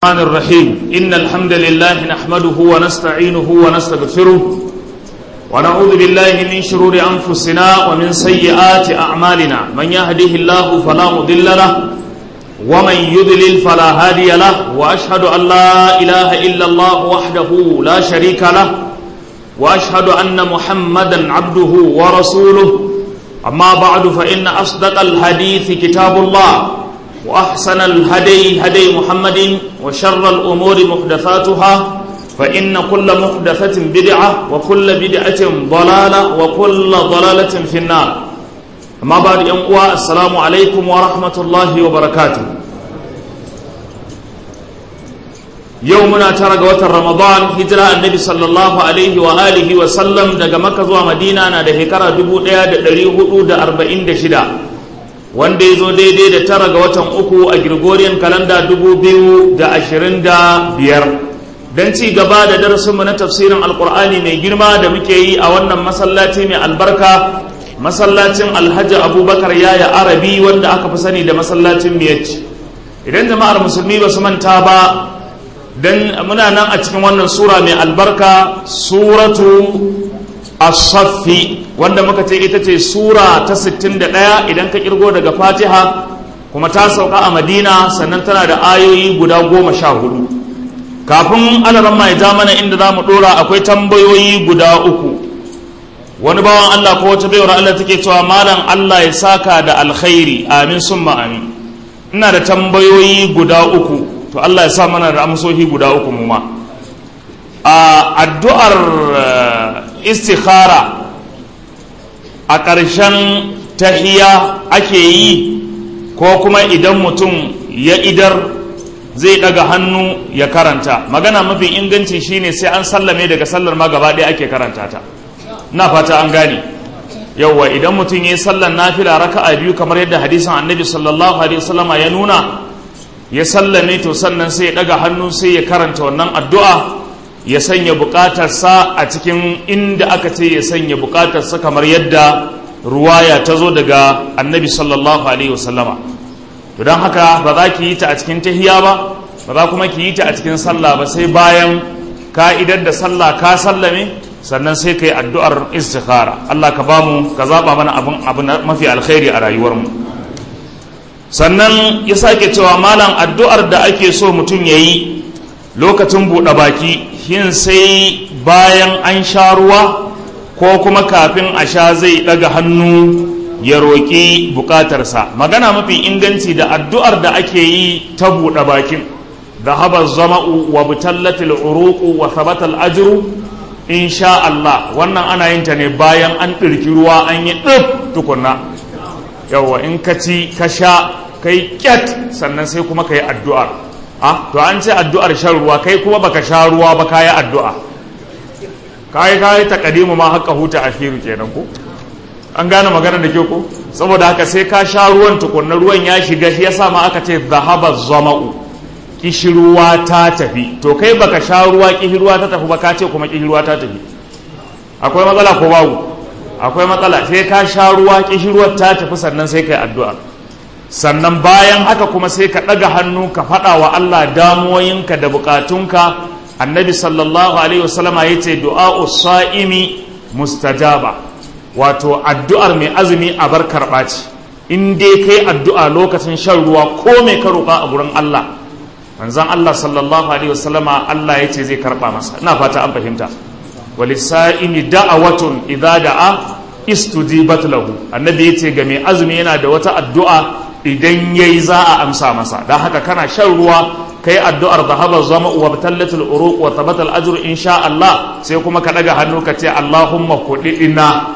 الرحمن الرحيم إن الحمد لله نحمده ونستعينه ونستغفره ونعوذ بالله من شرور أنفسنا ومن سيئات أعمالنا من يهده الله فلا مضل له ومن يضلل فلا هادي له وأشهد أن لا إله إلا الله وحده لا شريك له وأشهد أن محمدا عبده ورسوله أما بعد فإن أصدق الحديث كتاب الله وأحسن الهدي هدي محمد وشر الأمور محدثاتها فإن كل محدثة بدعة وكل بدعة ضلالة وكل ضلالة في النار أما بعد ينقوى السلام عليكم ورحمة الله وبركاته يومنا ترى وتر رمضان هجرة النبي صلى الله عليه وآله وسلم دقى مكة ومدينة نادى هكرا دبو ديا دريه دا أربعين دشدا wanda ya zo daidai da tara ga watan uku a Gregorian kalanda dubu biyu da ashirin da biyar don ci gaba da darasinmu na tafsirin alkur'ani mai girma da muke yi a wannan masallaci mai albarka masallacin alhaji abubakar yaya arabi wanda aka fi sani da masallacin miyacci idan jama'ar musulmi ba su manta ba don muna nan a cikin wannan sura mai albarka suratu as-saffi wanda muka ce ita ce sura ta 61 idan ka kirgo daga fatiha kuma ta sauka a madina sannan tana da ayoyi guda goma sha hudu kafin alaramma ya ja mana inda za mu dora akwai tambayoyi guda uku wani bawan allah ko wata baiwar allah take cewa malam allah ya saka da alkhairi amin summa amin ina da tambayoyi guda uku to allah ya sa mana da amsoshi guda uku mu ma a addu'ar istikhara a ƙarshen tahiya ake yi ko kuma idan mutum ya idar zai ɗaga hannu ya karanta magana mafi inganci shine sai an sallame daga sallar ma gaba ɗaya ake karanta ta na fata an gane yauwa idan mutum ya yi sallar nafila raka'a biyu kamar yadda hadisin annabi sallallahu alaihi wasallama ya nuna ya sallame to sannan sai ya ɗaga hannu sai ya karanta wannan addu'a ya sanya bukatarsa a cikin inda aka ce ya sanya bukatarsa kamar yadda ruwaya ta zo daga annabi sallallahu alaihi wasallama to don haka ba za ki yi ta a cikin tahiya ba ba za kuma ki yi ta a cikin sallah ba sai bayan ka'idar da sallah ka sallame sannan sai ka yi addu'ar istikhara Allah ka bamu ka zaba mana abin abu mafi alkhairi a rayuwarmu sannan ya sake cewa malam addu'ar da ake so mutum ya yi lokacin buɗe baki yin sai bayan an sha ruwa ko kuma kafin a sha zai ɗaga hannu ya roƙi buƙatarsa magana mafi inganci da addu'ar da ake yi ta buɗe bakin da haɓar zama'u wa butallatil uruku wa sabatal ajiru in sha Allah wannan ana yin ta ne bayan an ɗirki ruwa an yi ɗif tukunna yawwa in ka ci ka sha kai ƙyat sannan sai kuma ka yi addu'ar ah to an ce addu'ar shan ruwa kai kuma baka sha ruwa ba kayi addu'a kayi kayi takadimu ma haka huta akhiru kenan ko an gane magana da ke ko saboda haka sai ka sha ruwan tukunna ruwan ya shiga shi yasa ma aka ce zahaba zama'u kishirwa ta tafi to kai baka sha ruwa kishirwa ta tafi ba ka ce kuma kishirwa ta tafi akwai matsala ko babu akwai matsala sai ka sha ruwa kishirwar ta tafi sannan sai kai addu'a sannan bayan haka kuma sai ka ɗaga hannu ka faɗa wa Allah damuwoyinka da bukatunka annabi sallallahu alaihi wasallama ya ce du'a'u sa'imi mustajaba wato addu'ar mai azumi a bar karɓa ce in dai kai addu'a lokacin shan ruwa ko mai ka roƙa a gurin Allah manzon Allah sallallahu alaihi wasallama Allah ya ce zai karɓa masa ina fata an fahimta walisa'imi da'awatun idza da'a istujibat lahu annabi ya ce ga mai azumi yana da wata addu'a idan ya yi za a amsa masa don haka kana shan ruwa ka yi addu'ar da haɓar zama wa tallatul uruq wa tabbatal ajru insha Allah sai kuma ka ɗaga hannu ka ce Allahumma kuɗi ina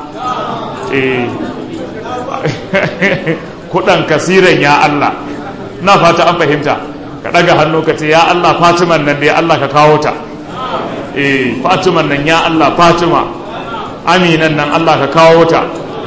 kuɗan kasiran ya Allah na fata an fahimta ka ɗaga hannu ka ce ya Allah fatiman nan dai Allah ka kawo ta fatiman nan ya Allah fatima aminan nan Allah ka kawo ta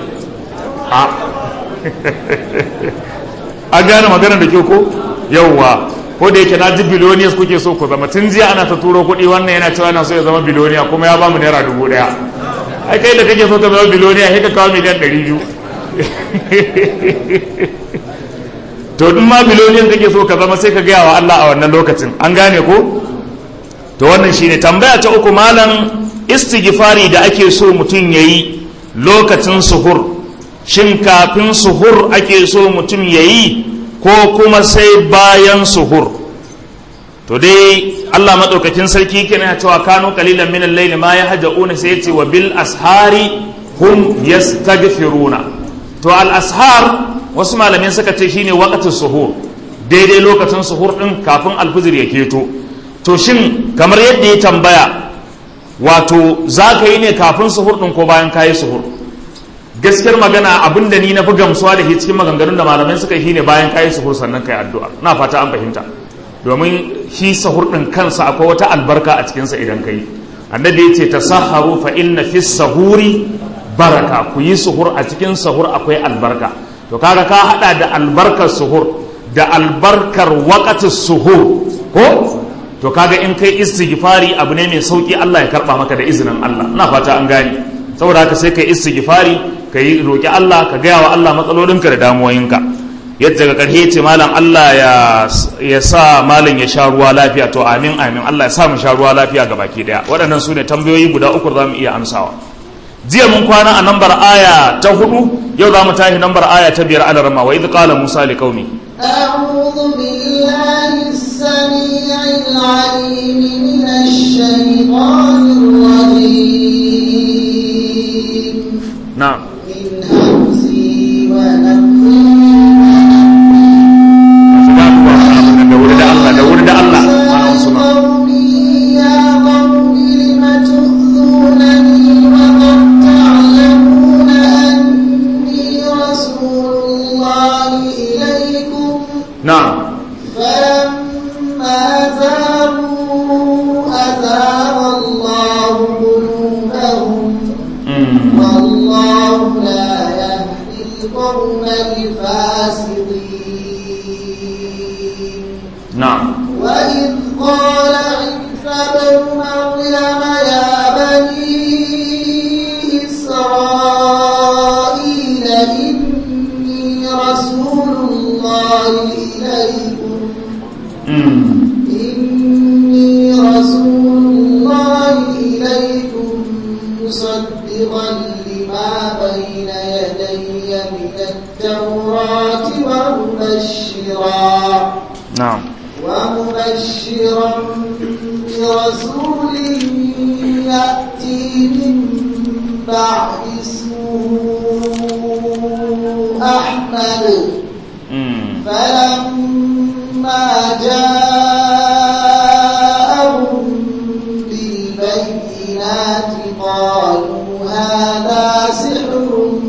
an gane magana da kyau ko yauwa ko da yake na ji biloniyas kuke so ku zama tun jiya ana ta turo kuɗi wannan yana cewa yana so ya zama biloniya kuma ya bamu naira dubu ɗaya ai kai da kake so ka zama biloniya sai ka kawo miliyan ɗari biyu to in ma biloniyan kake so ka zama sai ka gaya wa Allah a wannan lokacin an gane ko to wannan shine tambaya ta uku malam istighfari da ake so mutum yayi lokacin suhur shin kafin suhur ake so mutum yayi ko kuma sai bayan suhur to dai Allah madaukakin sarki kenan cewa kanu qalilan min al-layli ma yahjauna sai yace wa bil ashari hum yastaghfiruna to al ashar wasu malamin suka ce shine waqtus suhur daidai lokacin suhur din kafin alfijir ya keto to shin kamar yadda ya tambaya wato za ka yi ne kafin suhur din ko bayan kayi suhur gaskiyar magana abin da ni na fi gamsuwa da shi cikin maganganun da malamai suka yi shine bayan kayi suhur sannan kai addu'a na fata an fahimta domin shi sahur din kansa akwai wata albarka a cikinsa idan kai annabi ya ce tasahharu fa inna fi sahuri baraka ku yi suhur a cikin sahur akwai albarka to kaga ka hada da albarkar suhur da albarkar waqatis suhur ko to kaga in kai istighfari abu ne mai sauki Allah ya karba maka da izinin Allah ina fata an gane saboda haka sai kai istighfari kai roki Allah ka gaya wa Allah matsalolinka da damuwoyinka yadda ga karshe ce malam Allah ya ya sa malam ya sha ruwa lafiya to amin amin Allah ya sa mu sha ruwa lafiya ga baki daya waɗannan su ne tambayoyi guda uku za mu iya amsawa jiya mun kwana a nambar aya ta hudu yau za mu tashi nambar aya ta biyar alarma wa idh qala musa liqaumi أعوذ بالله السميع العليم من الشيطان الرجيم na'am من همزه ونفخه da wuri da Allah da wuri da Allah ana wasu ma قومي يا قوم لم تؤذونني وقد تعلمون أني رسول الله إليكم na'am فلما زاغوا أزاغ الله قلوبهم Mm. والله لا يهدي القوم الفاسقين na'am وإذ قال عيسى ابن مريم يا بني إسرائيل إني رسول الله إليكم Mm. إني رسول الله إليكم مصدقا لما بين يدي من التوراة ومبشرا na'am ومبشرا برسول يأتي من بعد اسمه أحمد Mm. فلما جاءهم بالبينات قالوا هذا سحر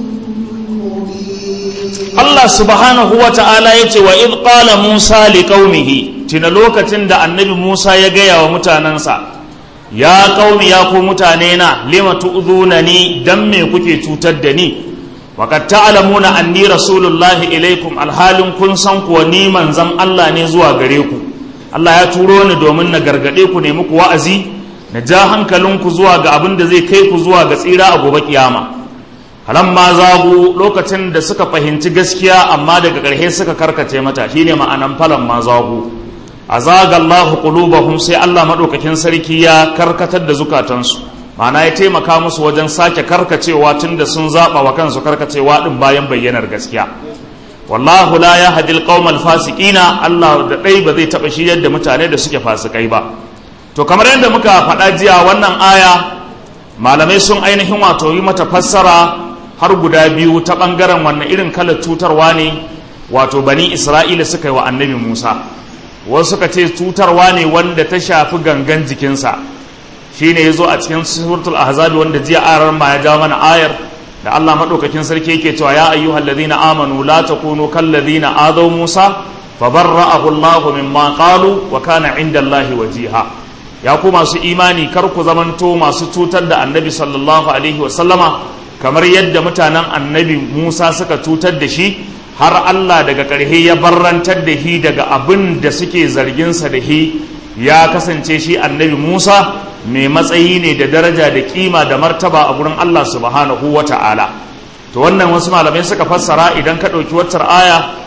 مبين Allah subhanahu wa ta'ala ya ce wa idh qala Musa li qaumihi tina lokacin da annabi Musa ya gaya wa mutanensa ya qaumi ya ku mutane na lima tu'dhunani dan me kuke cutar da ni wa qad ta'lamuna anni rasulullahi ilaikum alhalin kun san kuwa ni manzon Allah ne zuwa gare ku Allah ya turo ni domin na gargade ku ne muku wa'azi na ja hankalinku zuwa ga abin da zai kai ku zuwa ga tsira a gobe kiyama ma zagu lokacin da suka fahimci gaskiya amma daga ƙarshe suka karkace mata shine ma'anan ma zagu azaga Allah qulubahum sai Allah madaukakin sarki ya karkatar da zukatansu ma'ana ya taimaka musu wajen sake karkacewa tunda sun zaba wa kansu karkacewa din bayan bayyanar gaskiya wallahu la yahdi alqawma alfasiqina Allah da dai ba zai taba shi yadda mutane da suke fasikai ba to kamar yadda muka faɗa jiya wannan aya malamai sun ainihin wato yi mata fassara har guda biyu ta ɓangaren wannan irin kalar cutarwa ne wato bani isra'ila suka yi wa annabi musa wasu suka ce cutarwa ne wanda ta shafi gangan jikinsa shi ne ya zo a cikin suratul ahzabi wanda jiya arar ma ya jawo mana ayar da allah maɗaukakin sarki yake cewa ya ayyuhal ladina amanu la takunu kal ladina adaw musa fabarra'ahu allahu mimma qalu wa kana inda allahi wajiha ya ku masu imani kar ku zamanto masu cutar da annabi sallallahu alaihi wasallama kamar yadda mutanen annabi musa suka cutar da shi har allah daga ƙarhe ya barrantar da shi daga abin da suke zarginsa da shi ya kasance shi annabi musa mai matsayi ne da daraja da kima da martaba a gurin allah subhanahu wa ta'ala to wannan wasu malamai suka fassara idan ka ɗauki waccar aya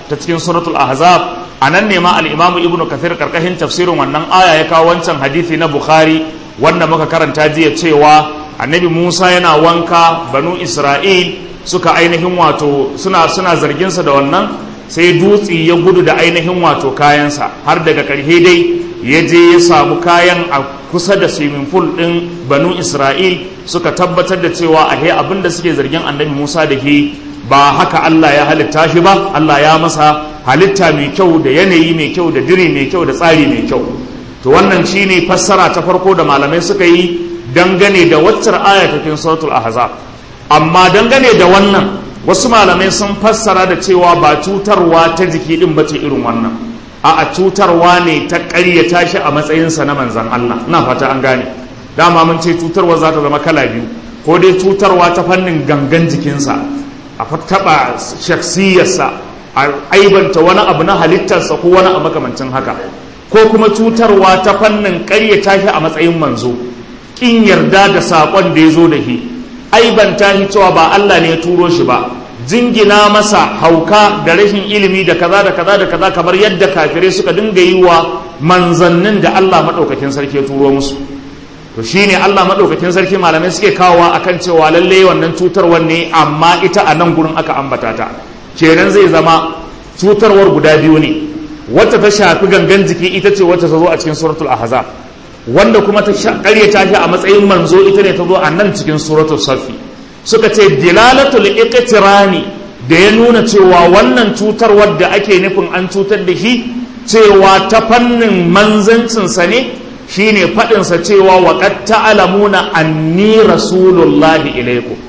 ta cikin suratul ahzab a nan ne ma al-imam ibnu kathir karkashin tafsirin wannan aya ya kawo wancan hadisi na bukhari wanda muka karanta jiya cewa annabi musa yana wanka banu isra'il suka ainihin wato suna suna zarginsa da wannan sai dutse ya gudu da ainihin wato kayansa har daga ƙarshe dai ya je ya samu kayan a kusa da swimming pool ɗin banu isra'il suka tabbatar da cewa ahe abin da suke zargin annabi musa da ke ba haka allah ya halitta shi ba allah ya masa halitta mai kyau da yanayi mai kyau da diri mai kyau da tsari mai kyau to wannan shine fassara ta farko da malamai suka yi dangane da waccar aya ta cikin suratul ahzab amma dangane da wannan wasu malamai sun fassara da cewa ba cutarwa ta jiki din bace irin wannan a a cutarwa ne ta ƙaryata shi a matsayinsa na manzan Allah ina fata an gane dama mun ce cutarwa za ta zama kala biyu ko dai cutarwa ta fannin gangan jikinsa a taɓa shaksiyarsa a aibanta wani abu na halittarsa ko wani abu makamancin haka ko kuma cutarwa ta fannin ƙaryata shi a matsayin manzo ƙin yarda da saƙon da ya zo da shi aibanta shi cewa ba Allah ne ya turo shi ba jingina masa hauka da rashin ilimi da kaza da kaza da kaza kamar yadda kafirai suka dinga yi wa manzannin da Allah maɗaukakin sarki ya turo musu to shine Allah maɗaukakin sarki malamai suke kawowa akan cewa lalle wannan cutarwar ne amma ita a nan gurin aka ambata ta kenan zai zama cutarwar guda biyu ne wacce ta shafi gangan jiki ita ce wacce ta zo a cikin suratul ahzab wanda kuma ta karyata shi a matsayin manzo ita ne ta zo a nan cikin suratul safi suka ce dilalatul iqtirani da ya nuna cewa wannan cutar wadda ake nufin an cutar da shi cewa ta fannin manzancinsa ne shine faɗinsa cewa wa qad ta'lamuna anni rasulullahi ilaikum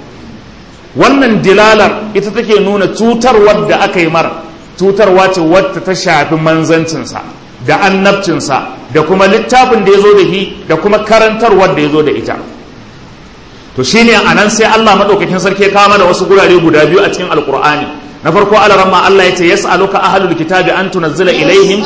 wannan dilalar ita take nuna cutar wadda aka yi mara cutarwa ce wadda ta shafi manzancinsa da annabcinsa da kuma littafin da ya zo da shi da kuma karantarwar da ya zo da ita to shine a nan sai Allah maɗaukakin sarki ya kawo mana wasu gurare guda biyu a cikin alkur'ani na farko alaramma Allah ya ce yas'aluka ahlul kitabi an tunazzila ilaihim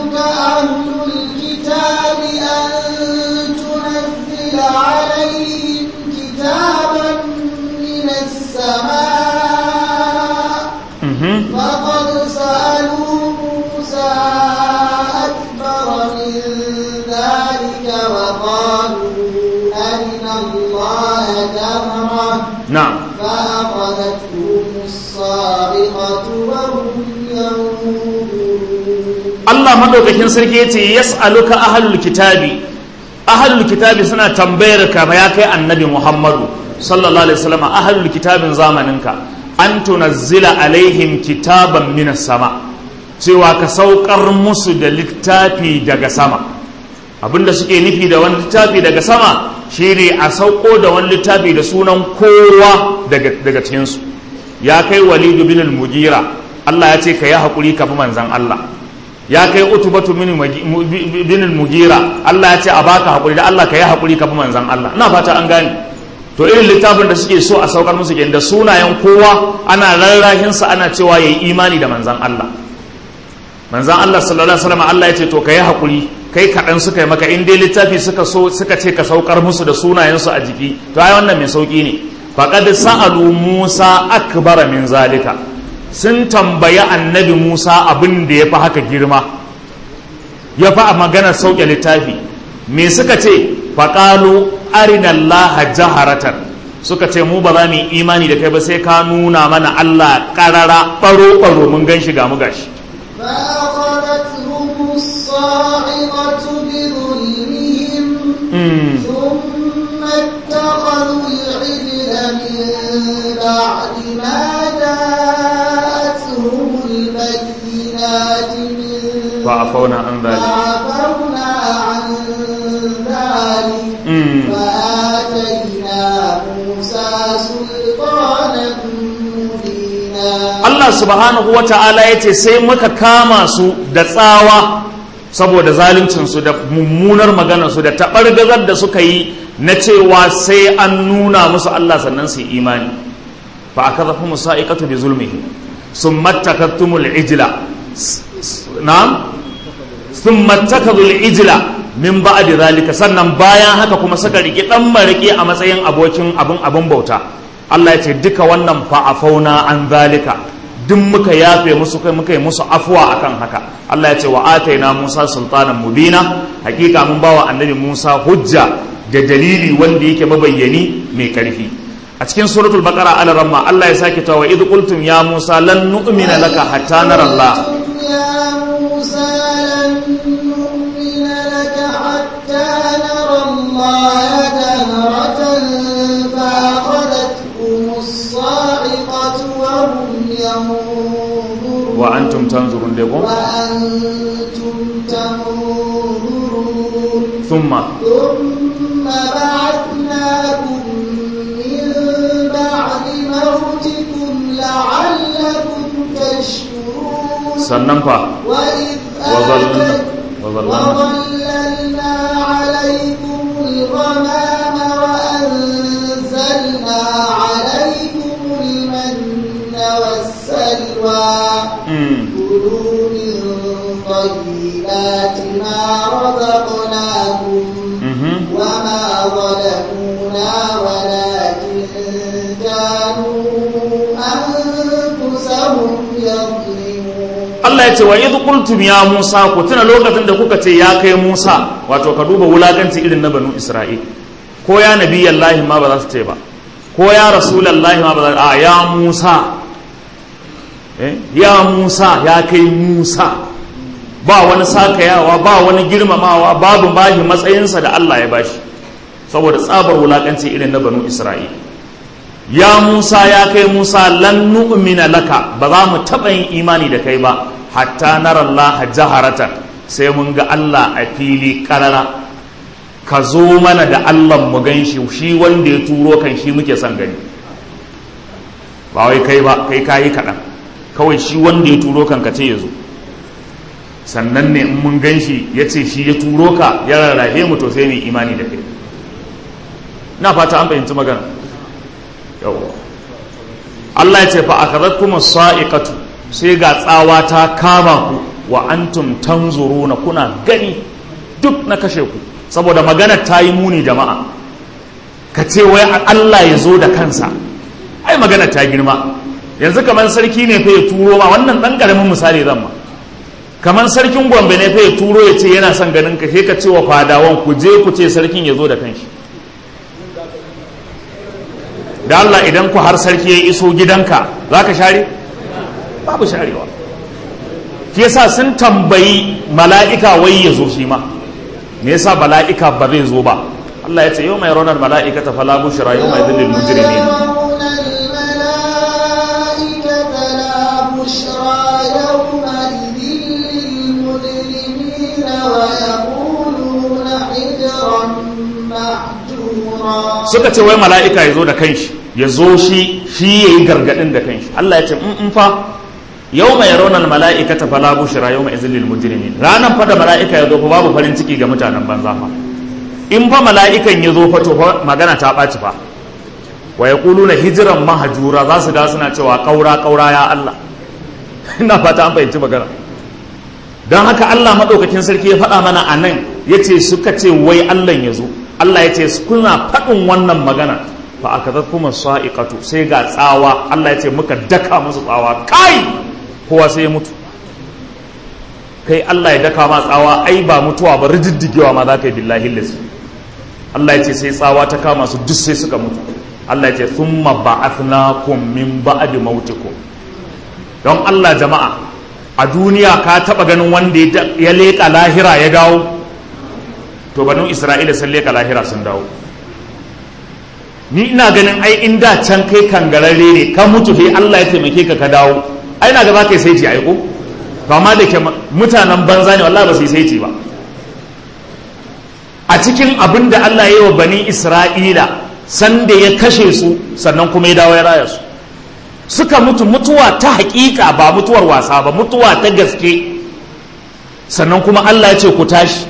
فقد سألوا موسى أكبر من ذلك وقالوا أرنا الله جهرة na'am فأخذتهم الصاعقة وهم ينظرون Allah madaukakin sarki yace yas'aluka ahlul kitabi ahlul kitabi suna tambayar ka ya kai annabi Muhammadu sallallahu alaihi wasallam ahlul kitabin zamaninka an tunazzila alaihim kitaban minas sama cewa ka saukar musu da littafi daga sama abinda suke nufi da wani littafi daga sama shine a sauko da wani littafi da sunan kowa daga daga cikinsu ya kai walidu bin al-mugira Allah ya ce ka yi haƙuri ka bi manzan Allah ya kai utubatu bin al-mugira Allah ya ce a baka haƙuri da Allah ka yi haƙuri ka bi manzan Allah ina fata an gane to irin littafin da suke so a saukar musu da sunayen kowa ana rarrahin sa ana cewa yayi imani da manzan Allah manzan Allah sallallahu alaihi wasallam Allah ya ce to ka yi haƙuri kai kaɗan suka yi maka in dai littafi suka so suka ce ka saukar musu da sunayensu a jiki to ai wannan mai sauki ne faqad sa'alu Musa akbara min zalika sun tambayi annabi Musa abin da ya fi haka girma ya fi a magana sauke littafi me suka ce faƙalu arinallaha jaharatan suka ce mu ba za mu yi imani da kai ba sai ka nuna mana Allah ƙarara ɓaro-ɓaro mun gan shi ga mu gashi فأخذتهم الصاعقة بظلمهم ثم اتخذوا العجل من بعد ما جاءتهم البينات من فعفونا عن ذلك فعفونا عن ذلك Mm. وآتينا موسى سلطانا مبينا Allah subhanahu wa ta'ala ya ce sai muka kama su da tsawa saboda zaluncinsu da mummunar maganarsu da taɓargazar da suka yi na cewa sai an nuna musu Allah sannan su yi imani fa aka zafi musa'iqatu bi zulmihi sun mattakattumul ijla na'am sun mattakadul ijla min ba'di zalika sannan bayan haka kuma suka riƙe ɗan mariki a matsayin abokin abin abin bauta Allah ya ce duka wannan fa'afauna an zalika duk muka yafe musu kai muka yi musu afuwa akan haka Allah ya ce wa ataina Musa sultanan mubina hakika mun bawa annabi Musa hujja da dalili wanda yake mabayyani mai karfi a cikin suratul baqara al ramma Allah ya sake cewa idh qultum ya Musa lan nu'mina laka hatta nara Allah يا موسى لن نؤمن لك حتى نرى الله جهرة فأخذتهم الصاعقة وهم ينظرون wa antum tanzurun dego وأنتم تنظرون thumma ثم بعثناكم من بعد موتكم لعلكم تشكرون sannan fa وإذ وظللنا آتيت- وظللنا وظللنا عليكم الغمام وأنزلنا عليكم المن والسلوى mm. كلوا من طيبات ما رزقناكم mhm وما ظلمونا ولكن كانوا أنفسهم يظلمون Allah ya ce wa idh qultum ya Musa ku tuna lokacin da kuka ce ya kai Musa wato ka duba wulakanci irin na banu Isra'il ko ya nabiyallahi ma ba za su ce ba ko ya rasulullahi ma ba za a ya Musa eh ya Musa ya kai Musa ba wani sakayawa ba wani girmamawa babu bashi matsayinsa da Allah ya bashi saboda tsabar wulakanci irin na banu Isra'il ya Musa ya kai Musa lan nu'mina laka ba za mu taɓa yin imani da kai ba hatta nara Allah jaharatan sai mun ga Allah a fili karara ka zo mana da Allah mu gan shi shi wanda ya turo kan shi muke son gani ba wai kai ba kai kayi kaɗan kawai shi wanda ya turo kan ka ce ya zo sannan ne in mun gan shi ya ce shi ya turo ka ya rarrafe mu to sai mu yi imani da kai na fata an fahimci magana yawwa Allah ya ce fa akhadhatkum as-sa'iqatu sai ga tsawa ta kama ku wa antum tanzuruna kuna gani duk na kashe ku saboda magana ta yi muni jama'a ka ce wai Allah ya zo da kansa ai magana ta girma yanzu kamar sarki ne fa ya turo ma wannan dan karamin misali zan ma kamar sarkin gombe ne fa ya turo ya ce yana son ganin ka sai ka ce wa fadawan ku je ku ce sarkin ya zo da kanshi da Allah idan ku har sarki ya iso gidanka za ka share? babu sharewa shi yasa sun tambayi mala'ika wai ya zo shi ma me yasa mala'ika ba zai zo ba Allah ya ce yau mai raunar mala'ika ta fala bushra yau mai zillil mujrimin يرون الملائكة لا بشرى يومئذ للمجرمين ويقولون حجرا محجورا suka ce wai mala'ika ya zo da kanshi ya zo shi shi ya yi gargaɗin da kanshi Allah ya ce in fa yau mai raunar mala'ika ta fala bushra yau mai zillil mujrimin ranar fa da mala'ika ya zo fa babu farin ciki ga mutanen banza fa in fa mala'ikan ya zo fa to fa magana ta ɓaci fa wa ya na hijiran mahajura za su ga suna cewa ƙaura ƙaura ya Allah ina fata an fahimci magana don haka Allah maɗaukakin sarki ya faɗa mana a nan ya ce suka ce wai Allah ya zo Allah ya ce kuna faɗin wannan magana fa aka kuma sa'iqatu sai ga tsawa Allah ya ce muka daka musu tsawa kai kowa sai ya mutu kai Allah ya daka ma tsawa ai ba mutuwa ba rijiddigewa ma za ka yi billahi lasi Allah ya ce sai tsawa ta kama su duk sai suka mutu Allah ya ce thumma ba'athnakum min ba'di mautikum don Allah jama'a a duniya ka taba ganin wanda ya leƙa lahira ya dawo to banu Isra'ila sun leƙa lahira sun dawo ni ina ganin ai in da can kai kangararre ne ka mutu sai Allah ya taimake ka ka dawo ai na ga za ka yi saiti aiko to amma da ke mutanen banza ne wallahi ba su yi saiti ba a cikin abin da Allah ya yi wa bani Isra'ila sanda ya kashe su sannan kuma ya dawo ya raya su suka mutu mutuwa ta hakika ba mutuwar wasa ba mutuwa ta gaske sannan kuma Allah ya ce ku tashi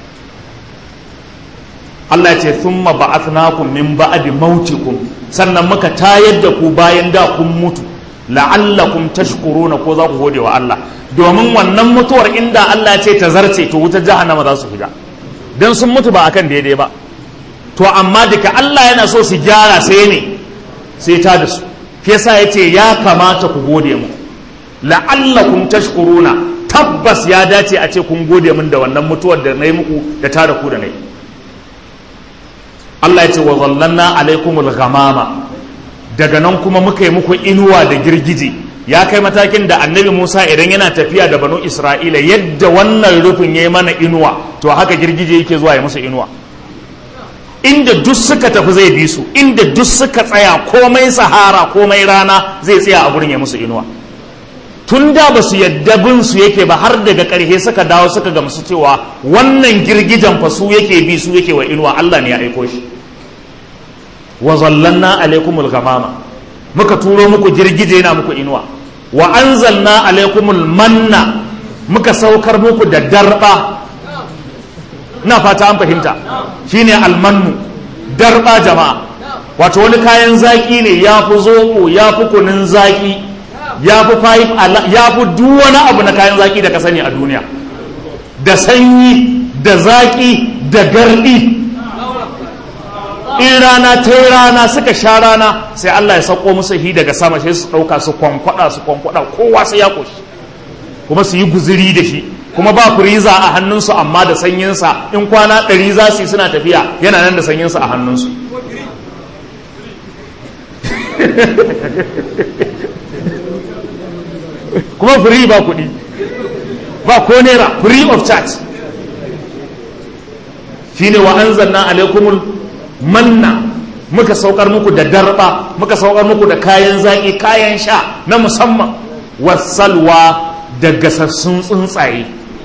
Allah ya ce thumma ba'athnakum min ba'di mautikum sannan muka tayar da ku bayan da kun mutu la'allakum tashkuruna ko za ku gode wa Allah domin wannan mutuwar inda Allah ya ce ta zarce to wutar jahannama za su shiga dan sun mutu ba akan daidai ba to amma duka Allah yana so su gyara sai ne sai ta da su shi yasa yace ya kamata ku gode mu la'allakum tashkuruna tabbas ya dace a ce kun gode min da wannan mutuwar da nayi muku da tada ku da nayi Allah ya ce wa zallanna alaikumul ghamama daga nan kuma muka yi muku inuwa da girgije ya kai matakin da annabi Musa idan yana tafiya da banu Isra'ila yadda wannan rufin ya yi mana inuwa to haka girgije yake zuwa ya musu inuwa inda duk suka tafi zai bi su inda duk suka tsaya komai sahara komai rana zai tsaya a gurin ya musu inuwa tun da ba su yadda bin su yake ba har daga ƙarshe suka dawo suka gamsu cewa wannan girgijen fa su yake bi su yake wa inuwa Allah ne ya aiko shi wa zallanna alaikumul ghamama muka turo muku girgije yana muku inuwa wa anzalna alaikumul manna muka saukar muku da darba na fata an fahimta shine almannu darba jama'a wato wani kayan zaki ne ya fi zoɓo ya fi kunun zaki ya fi fayif ya fi duk wani abu na kayan zaki da ka sani a duniya da sanyi da zaki da gardi in rana ta yi rana suka sha rana sai Allah ya sauko musu hi daga sama sai su ɗauka su kwankwada su kwankwada kowa sai ya koshi kuma su yi guziri da shi kuma ba firiza a hannunsu amma da sanyinsa in kwana ɗari za su yi suna tafiya yana nan da sanyinsa a hannunsu kuma free ba kuɗi ba ko naira free of charge shine wa anzalna alaikumul manna muka saukar muku da darba muka saukar muku da kayan zaƙi kayan sha na musamman wasalwa da gasassun tsuntsaye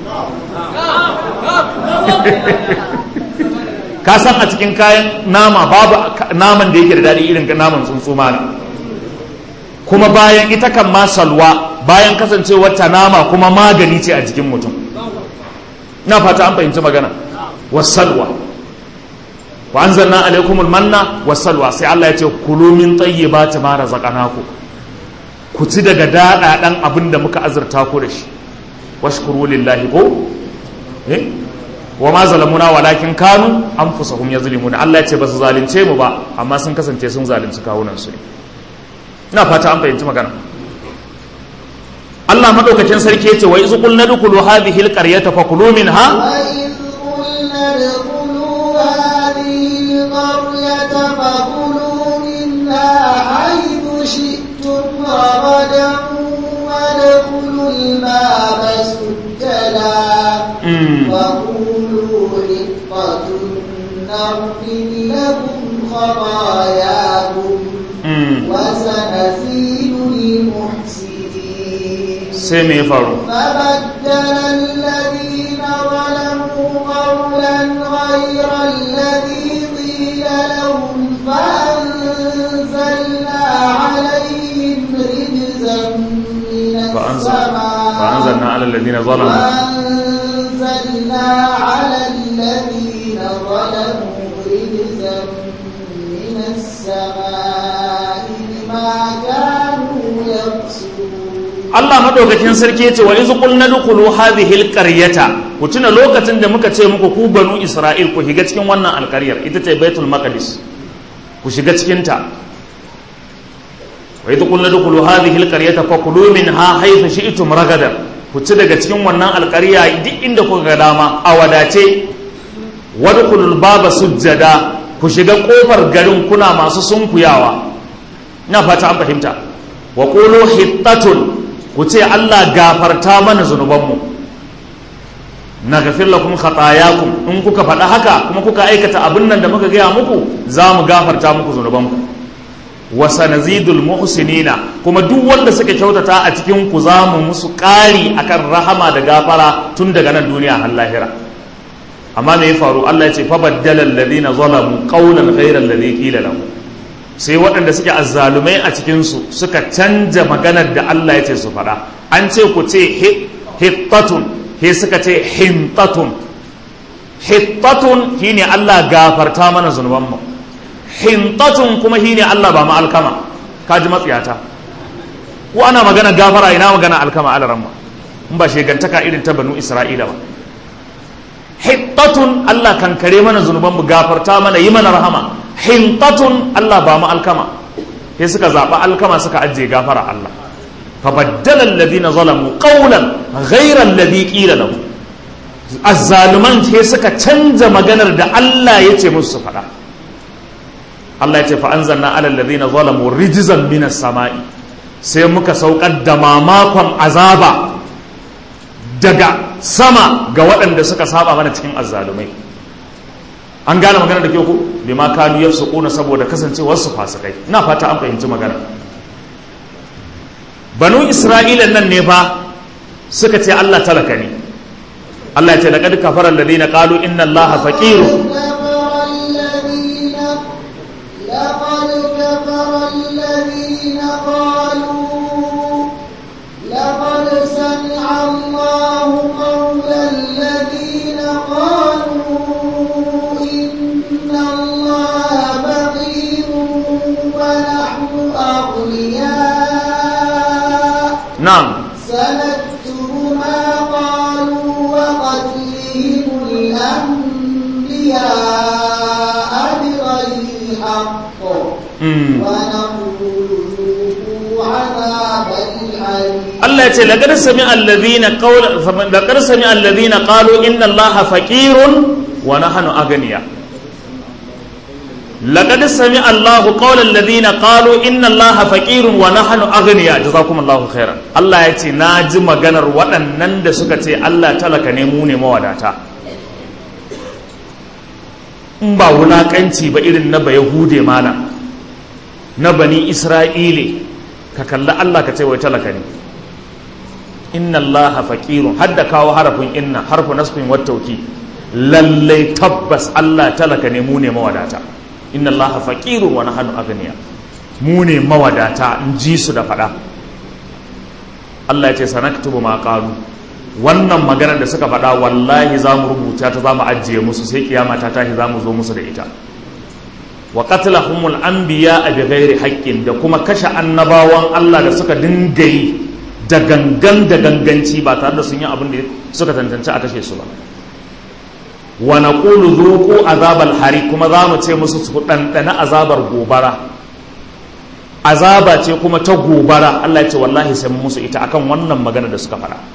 ka san a cikin kayan nama babu naman da yake da daɗi irin naman tsuntsu mana kuma bayan ita kan ma salwa bayan kasancewar ta nama kuma magani ce a jikin mutum na fata an fahimci magana wasalwa wa anzalna alaikumul manna wasalwa sai Allah ya ce kulu min tayyibati ma razaqnakum ku ci daga daɗaɗan abin da muka azurta ku da shi washkuru lillahi ko eh wa ma zalamuna walakin kanu anfusahum yazlimuna Allah ya ce ba su zalunce mu ba amma sun kasance sun zalunci kawunan su ne ina fata an fahimci magana Allah madaukakin sarki ya ce wa iz qulna dukulu hadhihi alqaryata fakulu minha فكلوا منها حيث شئتم رغدا وادخلوا الباب سجدا وقولوا حطة نغفر لكم خطاياكم وسنزيد المحسنين سمي فارو فبدل الذين ظلموا قولا غير الذي قيل لهم فأنزلنا عليهم رجزا من السماء فأنزلنا على الذين ظلموا وأنزلنا على الذين ظلموا رجزا من السماء بما كانوا يقصدون Allah madaukakin sarki yace wa iz qulna dkhulu hadhihi alqaryata ku tuna lokacin da muka ce muku ku banu Isra'il ku shiga cikin wannan alƙaryar ita ce Baitul Maqdis ku shiga cikin ta wa iz qulna dkhulu hadhihi alqaryata fakulu minha haythu shi'tum ragadan ku ci daga cikin wannan alƙarya duk inda kuka ga dama a wadace wadkhulul baba sujjada ku shiga kofar garin kuna masu sunkuyawa ina fata an fahimta wa qulu hittatun ku ce Allah gafarta mana zunubanmu na gafir lakum khatayakum in kuka faɗa haka kuma kuka aikata abin nan da muka gaya muku za mu gafarta muku zunubanku wa sanazidul muhsinina kuma duk wanda suka kyautata a cikin ku za mu musu ƙari akan rahama da gafara tun daga nan duniya har lahira amma me ya faru Allah ya ce fa baddala alladhina zalamu qawlan ghayra alladhi qila lahum sai waɗanda suke azzalumai a cikinsu suka canja maganar da Allah ya ce su faɗa an ce ku ce hittatun he suka ce hintatun hittatun shine Allah gafarta mana zunubanmu hintatun kuma shine Allah ba mu alkama kaji matsiyata ko ana magana gafara ina magana alkama alaramma in ba shegantaka irin ta banu Isra'ila ba hittatun Allah kan kare mana zunubanmu gafarta mana yi mana rahama hintatun Allah ba mu alkama sai suka zaɓa alkama suka ajiye gafara Allah fa baddala alladhina zalamu qawlan ghayra alladhi qila lahum azzaluman ke suka canza maganar da Allah ya ce musu su faɗa Allah ya ce fa anzalna ala alladhina zalamu rijzan minas sama'i sai muka saukar da mamakon azaba daga sama ga waɗanda suka saba mana cikin azzalumai an gane magana da kyau ko bima kanu yafsukuna saboda kasancewar su fasikai ina fata an fahimci magana banu isra'ila nan ne fa suka ce Allah talaka ne Allah ya ce laqad kafara alladhina qalu inna allaha faqirun لقد كفر الذين قالوا لقد سمع الله قول الذين قالوا إن الله فقير ونحن أغنياء na'am سنكتب ما قالوا وقتلهم الأنبياء بغير حق mm. ونقول ذوقوا عذاب الحريق Allah ya ce laqad sami'a alladhina qawla laqad sami'a alladhina qalu inna allaha faqirun wa nahnu aghniya laqad sami'a Allahu qawla alladhina qalu inna allaha faqirun wa nahnu aghniya jazakumullahu khairan Allah ya ce na ji maganar waɗannan da suka ce Allah talaka ne mu ne mawadata in ba wulakanci ba irin na bayahude mana na bani isra'ile ka kalli Allah ka ce wai talaka ne inna allaha faqirun hadda kawo harafin inna harfu nasbin wat tawkid lallai tabbas Allah talaka ne mu ne mawadata inna allaha faqirun wa nahnu aghniya mu ne mawadata in ji su da fada Allah ya ce sanaktubu ma qalu wannan maganar da suka faɗa wallahi za mu rubuta ta za mu ajiye musu sai kiyama ta tashi za mu zo musu da ita wa qatlahumul anbiya bi ghairi haqqin da kuma kashe annabawan Allah da suka dinga yi da gangan da ganganci ba tare da sun yi abin da suka tantance a kashe su ba wa naqulu dhuqu azabal hari kuma za mu ce musu su dandana azabar gobara azaba ce kuma ta gobara Allah ya ce wallahi sai mun musu ita akan wannan magana da suka faɗa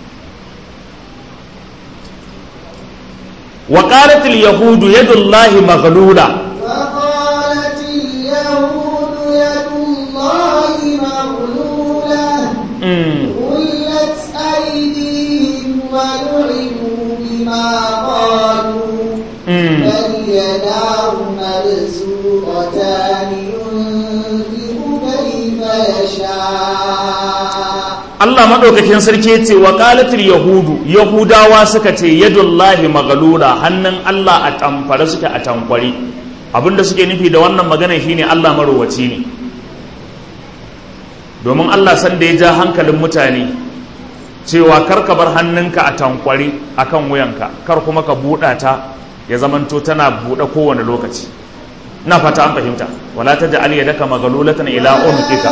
wa qalat al yahudu yadullahi maghlula وقالت اليهود يد الله مغلولة mm. غلت أيديهم ولعنوا بما قالوا mm. بل يداه مبسوطتان ينفق كيف يشاء Allah maɗaukakin sarki ce wa ƙalatul yahudu yahudawa suka ce yadullahi magalula hannun Allah a tamfare suke a tankwari abinda suke nufi da wannan magana shine Allah marowaci ne domin Allah san da ya ja hankalin mutane cewa kar ka bar hannunka a tankwari akan wuyanka kar kuma ka buɗa ta ya zamanto tana buɗe kowane lokaci ina fata an fahimta wala taj'al yadaka magalulatan ila unuqika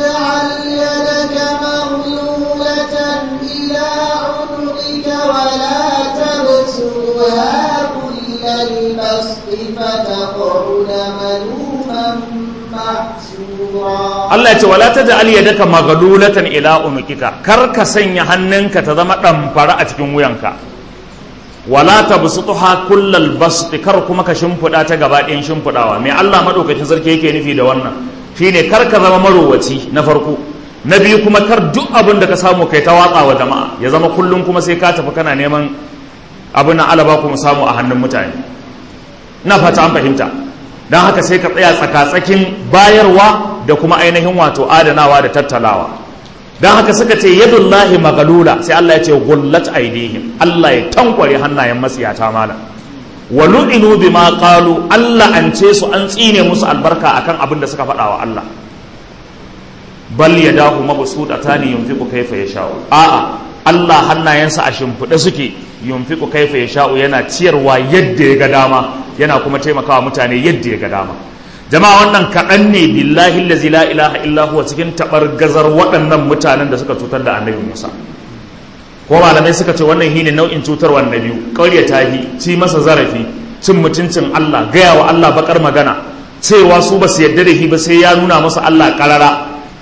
ولا تجعل يدك مغلولة إلى عنقك ولا تبسطها كل البسط فتقعد ملوما محسورا Allah ya ce wala taj'al yadaka maghlulatan ila unuqika kar ka sanya hannunka ta zama damfara a cikin wuyanka wala tabsutha kullal bast kar kuma ka shimfida ta gaba ɗayan shimfidawa me Allah madaukakin sarki yake nufi da wannan shine kar ka zama marowaci na farko na biyu kuma kar duk abin da ka samu kai ta watsa wa jama'a ya zama kullum kuma sai ka tafi kana neman abin na alaba kuma samu a hannun mutane na fata an fahimta don haka sai ka tsaya tsaka-tsakin bayarwa da kuma ainihin wato adanawa da tattalawa don haka suka ce yadullahi magalula sai Allah ya ce gullat aidihim Allah ya tankware hannayen masiyata malam wa lu'inu bima qalu Allah an ce su an tsine musu albarka akan abin da suka faɗa wa Allah bal yadahu mabsutatani yunfiqu kayfa yasha'u a'a Allah hannayensa a shimfiɗe suke yunfiqu kayfa yasha'u yana ciyarwa yadda ya ga dama yana kuma taimakawa mutane yadda ya ga dama jama'a wannan kaɗan ne billahi allazi la ilaha illa huwa cikin tabar gazar waɗannan mutanen da suka cutar da annabi Musa ko malamai suka ce wannan shine nau'in cutarwa na biyu ƙarya tahi ci masa zarafi cin mutuncin Allah gaya wa Allah bakar magana cewa su ba su yarda da shi ba sai ya nuna musu Allah karara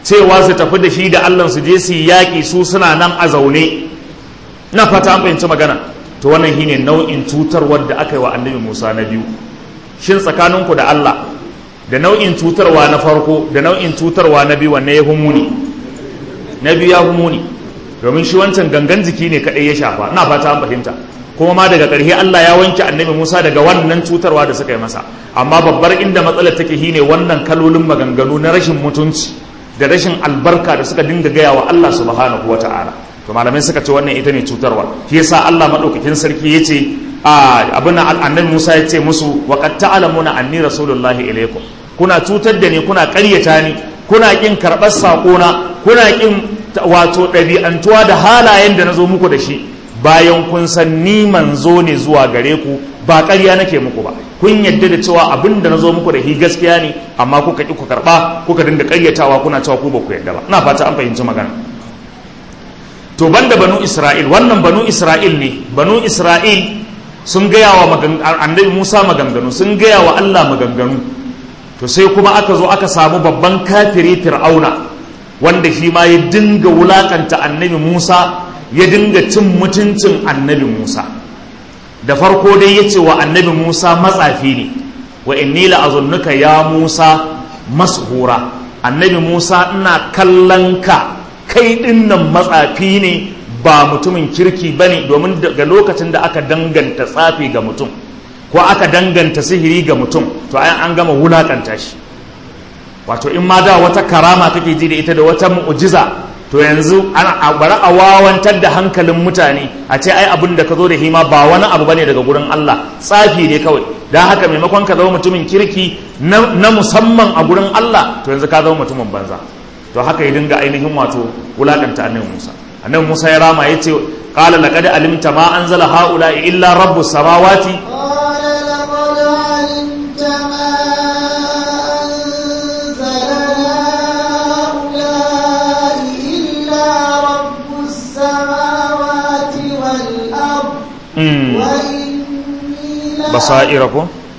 cewa su tafi da shi da Allah su je su yaƙi su suna nan a zaune na fata an fahimci magana to wannan shine nau'in cutarwar da aka yi wa annabi Musa na biyu shin tsakaninku da Allah da nau'in cutarwa na farko da nau'in cutarwa na biyu wanne ya humuni na biyu ya humuni domin shi wancan gangan jiki ne kaɗai ya shafa ina fata an fahimta kuma ma daga ƙarshe Allah ya wanke annabi Musa daga wannan cutarwa da suka yi masa amma babbar inda matsalar take shine wannan kalolin maganganu na rashin mutunci da rashin albarka da suka dinga gaya wa Allah subhanahu wa ta'ala to malamai suka ce wannan ita ne cutarwa shi yasa Allah madaukakin sarki yace a abin annabi Musa ya ce musu wa qad ta'lamuna anni rasulullahi ilaykum kuna cutar da ni kuna ƙaryata ni kuna kin karɓar saƙona kuna kin wato ɗabi'antuwa da halayen da na zo muku da shi bayan kun san ni manzo ne zuwa gare ku ba ƙarya nake muku ba kun yadda da cewa abin da na zo muku da shi gaskiya ne amma kuka ƙi ku karɓa kuka dinga ƙaryatawa kuna cewa ku ba ku yadda ba ina fata an fahimci magana to banda banu isra'il wannan banu isra'il ne banu isra'il sun gaya wa annabi musa maganganu sun gaya wa allah maganganu to sai kuma aka zo aka samu babban kafiri fir'auna wanda shi ma ya dinga wulakanta annabi musa ya dinga cin mutuncin annabi musa da farko dai ya ce wa annabi musa matsafi ne wa inni la'azunnuka ya musa mashura annabi musa ina kallon ka kai dinnan matsafi ne ba mutumin kirki ba ne domin daga lokacin da aka danganta tsafi ga mutum ko aka danganta sihiri ga mutum to ayan an gama wulakanta shi wato in ma da wata karama kake ji da ita da wata mu'jiza to yanzu ana bari a wawantar da hankalin mutane a ce ai abin da ka zo da hima ba wani abu bane daga gurin Allah tsafi ne kawai dan haka maimakon ka zama mutumin kirki na musamman a gurin Allah to yanzu ka zama mutumin banza to haka ya dinga ainihin wato wulakanta annabi Musa annabi Musa ya rama yace qala laqad alimta ma anzala haula illa rabbus samawati بصائر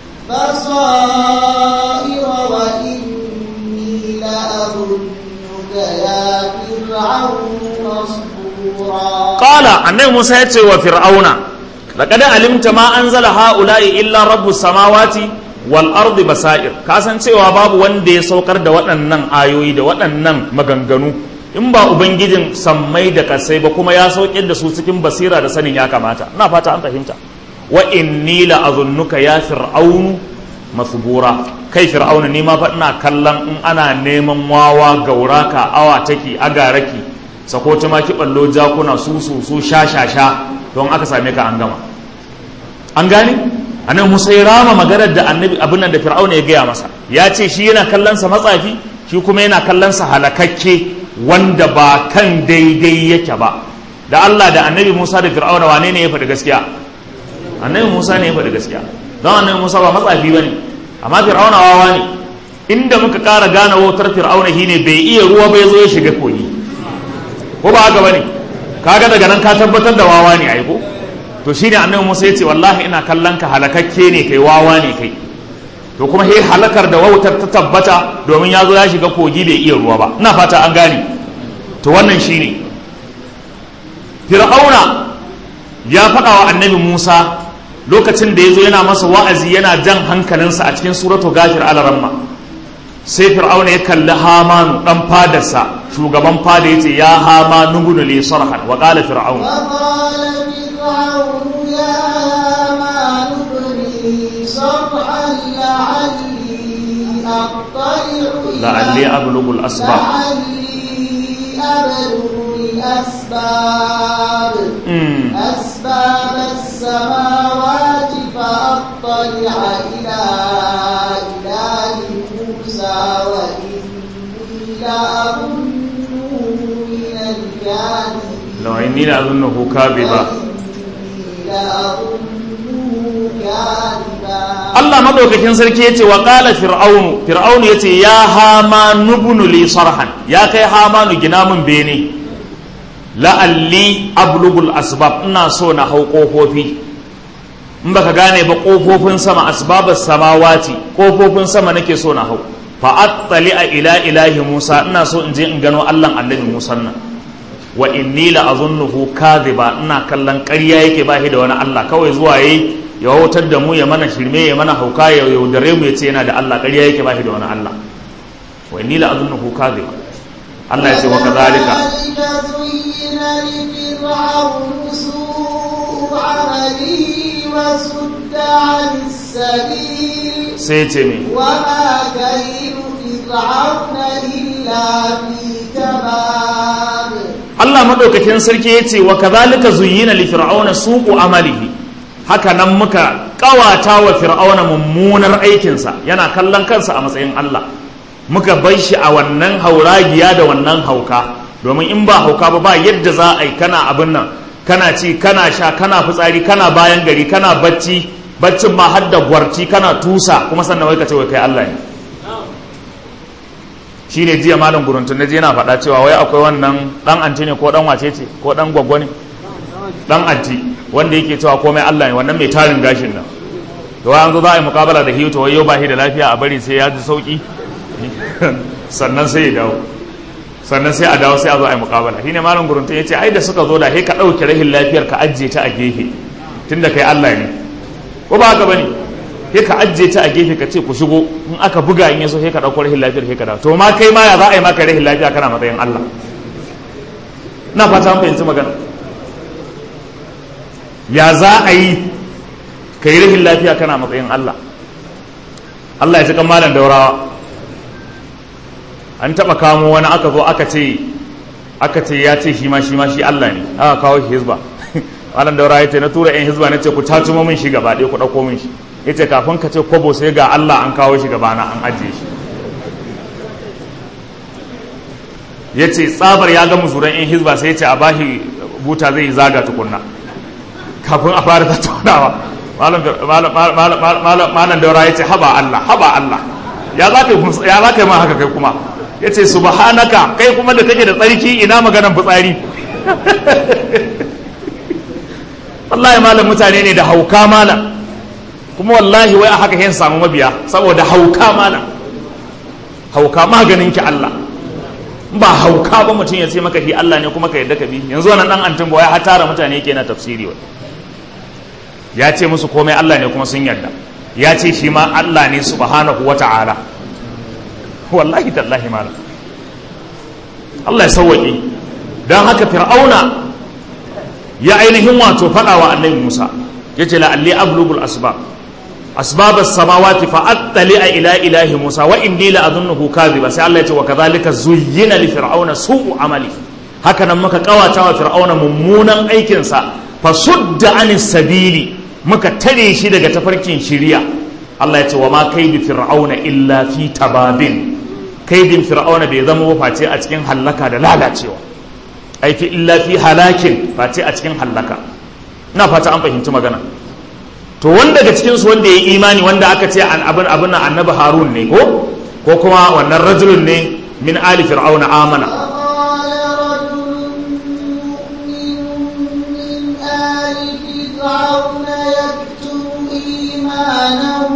بصائر وإني لأظنك يا فرعون مصبورا قال النبي موسى يتي وفرعون لقد علمت ما أنزل هؤلاء إلا رب السماوات والأرض بصائر كاسان cewa babu wanda ya saukar da waɗannan ayoyi da waɗannan maganganu in ba ubangijin sammai da kasai ba kuma ya saukar da su cikin basira da sanin ya kamata ina fata an fahimta wa inni la azunnuka ya fir'aunu masbura kai fir'auna ni ma fa ina kallon in ana neman wawa gauraka awa take agaraki sako ta ma ki ballo jakuna su su su sha sha sha don aka same ka an gama an gane annabi Musa ya rama maganar da annabi abin nan da fir'auna ya gaya masa ya ce shi yana kallon sa matsafi shi kuma yana kallon sa halakakke wanda ba kan daidai yake ba da Allah da annabi Musa da fir'auna wane ne ya faɗi gaskiya annabi musa ne ya faɗi gaskiya don annabi musa ba matsafi ba ne amma fir'auna wawa ne inda muka ƙara gane wautar fir'auna shi ne bai iya ruwa ba ya zo ya shiga kogi ko ba haka ba ne kaga daga nan ka tabbatar da wawa ne aiko to shi ne annabi musa ya ce wallahi ina kallon ka halakakke ne kai wawa ne kai to kuma he halakar da wautar ta tabbata domin ya zo ya shiga kogi bai iya ruwa ba ina fata an gane to wannan shi ne fir'auna ya faɗa wa annabi musa lokacin da ya zo yana masa wa'azi yana jan hankalinsa a cikin suratu gafir alaramma sai fir'auna ya kalli hamanu ɗan fadarsa shugaban fada ya ce ya hama nugunu li sarhan wa qala fir'aun la'alli ablughu al-asbab أبلغ الأسباب أسباب السماوات فأطلع إلى إله موسى وإني لأظنه من الكاذبين لو إني لأظنه كاذبا Allah madaukakin sarki ya ce wa ƙala fir'aunu fir'aunu ya ce ya hama nubunu li sarhan ya kai hamanu gina min bene la'alli ablugul asbab ina so na hau ƙofofi in baka gane ba ƙofofin sama asbabas samawati ƙofofin sama nake so na hau fa attali a ila ilahi Musa ina so in je in gano Allah annabi Musa nan wa inni la azunnuhu kadhiba ina kallon ƙarya yake ba shi da wani Allah kawai zuwa yayi ya wautar da mu ya mana shirme ya mana hauka ya yaudare mu ya ce yana da Allah ƙarya yake ba shi da wani Allah wa inni la azunnuhu kadhiba Allah ya ce wa kadhalika زين لفرعون سوء عمله وصد عن السبيل sai ya ce me وما كيد فرعون إلا في تباب Allah madaukakin sarki ya ce wa kadhalika zuyyina li fir'auna suqu amalihi haka nan muka kawata wa fir'auna mummunar aikinsa yana kallon kansa a matsayin Allah muka bar shi a wannan hauragiya da wannan hauka domin in ba hauka ba ba yadda za a yi kana abin nan kana ci kana sha kana fitsari kana bayan gari kana bacci baccin ma har da gwarci kana tusa kuma sannan wai ka ce wai kai Allah ne shi ne jiya malam guruntun na je yana faɗa cewa wai akwai wannan ɗan anti ne ko ɗan wace ce ko ɗan gwaggwa ne ɗan anti wanda yake cewa komai Allah ne wannan mai tarin gashin nan to an zo za a yi mukabala da hiyo to wai yau ba shi da lafiya a bari sai ya ji sauki sannan sai ya dawo sannan sai a dawo sai a zo a yi mukabala shine malam guruntun ya ce ai da suka zo da sai ka ɗauke rahin lafiyar ka ajiye ta a gefe tunda kai Allah ne ko ba haka bane sai ka ajiye ta a gefe ka ce ku shigo in aka buga in yaso sai ka dauko rahin lafiyar sai ka dawo to ma kai ma ya za a yi maka rahin lafiya kana matsayin Allah na fata an fahimci magana ya za a yi ka yi rahin lafiya kana matsayin Allah Allah ya ji kan malam daurawa an taba kamo wani aka zo aka ce aka ce ya ce shi ma shi ma shi Allah ne aka kawo shi hizba malam daurawa ya ce na tura yan hizba na ce ku tacumo min shi gaba ɗaya ku ɗauko min shi ya ce kafin ka ce kwabo sai ga Allah an kawo shi gabana an ajiye shi ya ce tsabar ya ga musuran in hizba sai ya ce a bashi buta zai zaga tukunna kafin a fara tattaunawa malam daura ya ce haba Allah haba Allah ya za ka yi ma haka kai kuma ya ce subhanaka kai kuma da kake da tsarki ina maganan fitsari wallahi malam mutane ne da hauka malam kuma wallahi wai a haka yin samu mabiya saboda hauka mana hauka maganin ki Allah ba hauka ba mutum ya ce maka shi Allah ne kuma ka yadda ka bi yanzu wannan dan antin ba wai har tara mutane yake na tafsiri wai ya ce musu komai Allah ne kuma sun yarda ya ce shi ma Allah ne subhanahu wata'ala wallahi tallahi malam Allah ya sauwaƙe don haka fir'auna ya ainihin wato faɗa wa annabi Musa ya ce la'alli ablugul asbab asbab as-samawati fa attali ila ilahi Musa wa inni la adhunnuhu kadhiba sai Allah ya ce wa kadhalika zuyyina li fir'auna su'u amali haka nan muka kawata wa fir'auna mummunan aikin sa fa sudda anis sabili muka tare shi daga tafarkin shiriya Allah ya ce wa ma kaidu fir'auna illa fi tababin kaidin fir'auna bai zama ba face a cikin hallaka da lalacewa ai fi illa fi halakin face a cikin hallaka ina fata an fahimci magana to wanda daga cikin su wanda ya yi imani wanda aka ce an abin abin nan annabi harun ne ko ko kuma wannan rajulun ne min ali fir'auna amana وقال رجل مؤمن من آل فرعون يكتم إيمانه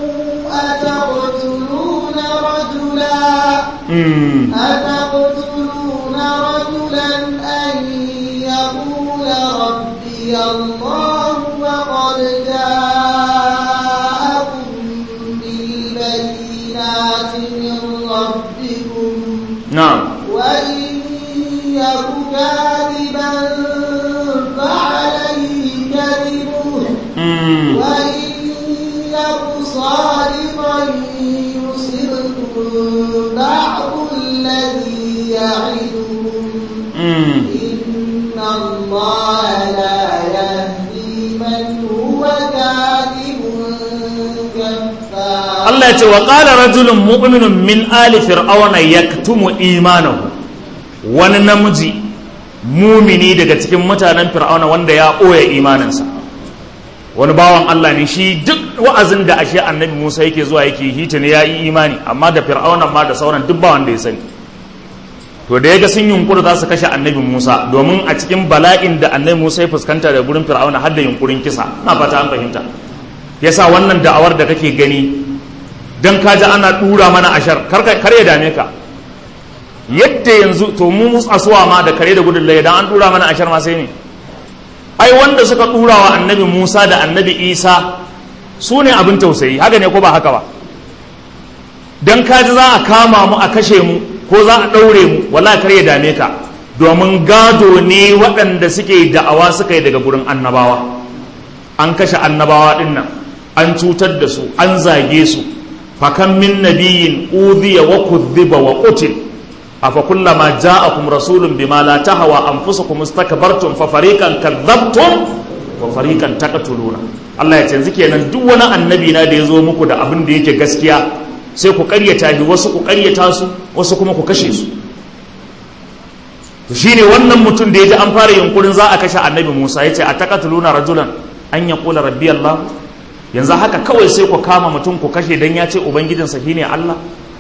أتقتلون رجلا mm. أتقتلون رجلا أن يقول ربي الله وقد جاءكم بالبينات من ربكم na'am وإن يك كاذبا فعليه كذبه mm. وإن يك صادقا يصبكم بعض الذي يعدكم mm. إن الله لا يهدي من هو كاذب كفار Allah ya ce wa qala rajulun mu'minun min ali fir'auna yaktumu imanahu wani namiji mumini daga cikin mutanen fir'auna wanda ya ɓoye imaninsa wani bawan Allah ne shi duk wa'azin da ashe annabi Musa yake zuwa yake hita ne ya yi imani amma da fir'auna ma da sauran duk ba wanda ya sani to da ya ga sun yunkura za su kashe annabi Musa domin a cikin bala'in da annabi Musa ya fuskanta da gurin fir'auna har da yunkurin kisa na fata an fahimta yasa wannan da'awar da kake gani dan kaji ana dura mana ashar kar kar ya dame ka yadda yanzu to mu asuwa ma da kare da gudun laye dan an dura mana ashar ma sai ne ai wanda suka dura wa annabi Musa da annabi Isa su ne abin tausayi haka ne ko ba haka ba dan kaji za a kama mu a kashe mu ko za a ɗaure mu wala kar ya dame ka domin gado ne waɗanda suke da'awa suka yi daga gurin annabawa an kashe annabawa ɗin nan an cutar da su an zage su fakan min nabiyin udhiya wa kudhiba wa qutil afa kullama ja'akum rasulun bima la tahwa anfusukum istakbartum fa fariqan kadzabtum wa fariqan taqtuluna Allah ya ce yanzu kenan duk wani annabi na da ya zo muku da abin da yake gaskiya sai ku karyata shi wasu ku karyata su wasu kuma ku kashe su to shine wannan mutum da ya ji an fara yunkurin za a kashe annabi Musa ya ce a taqatuluna rajulan an yaqula rabbi Allah yanzu haka kawai sai ku kama mutum ku kashe dan ya ce ubangijinsa shine Allah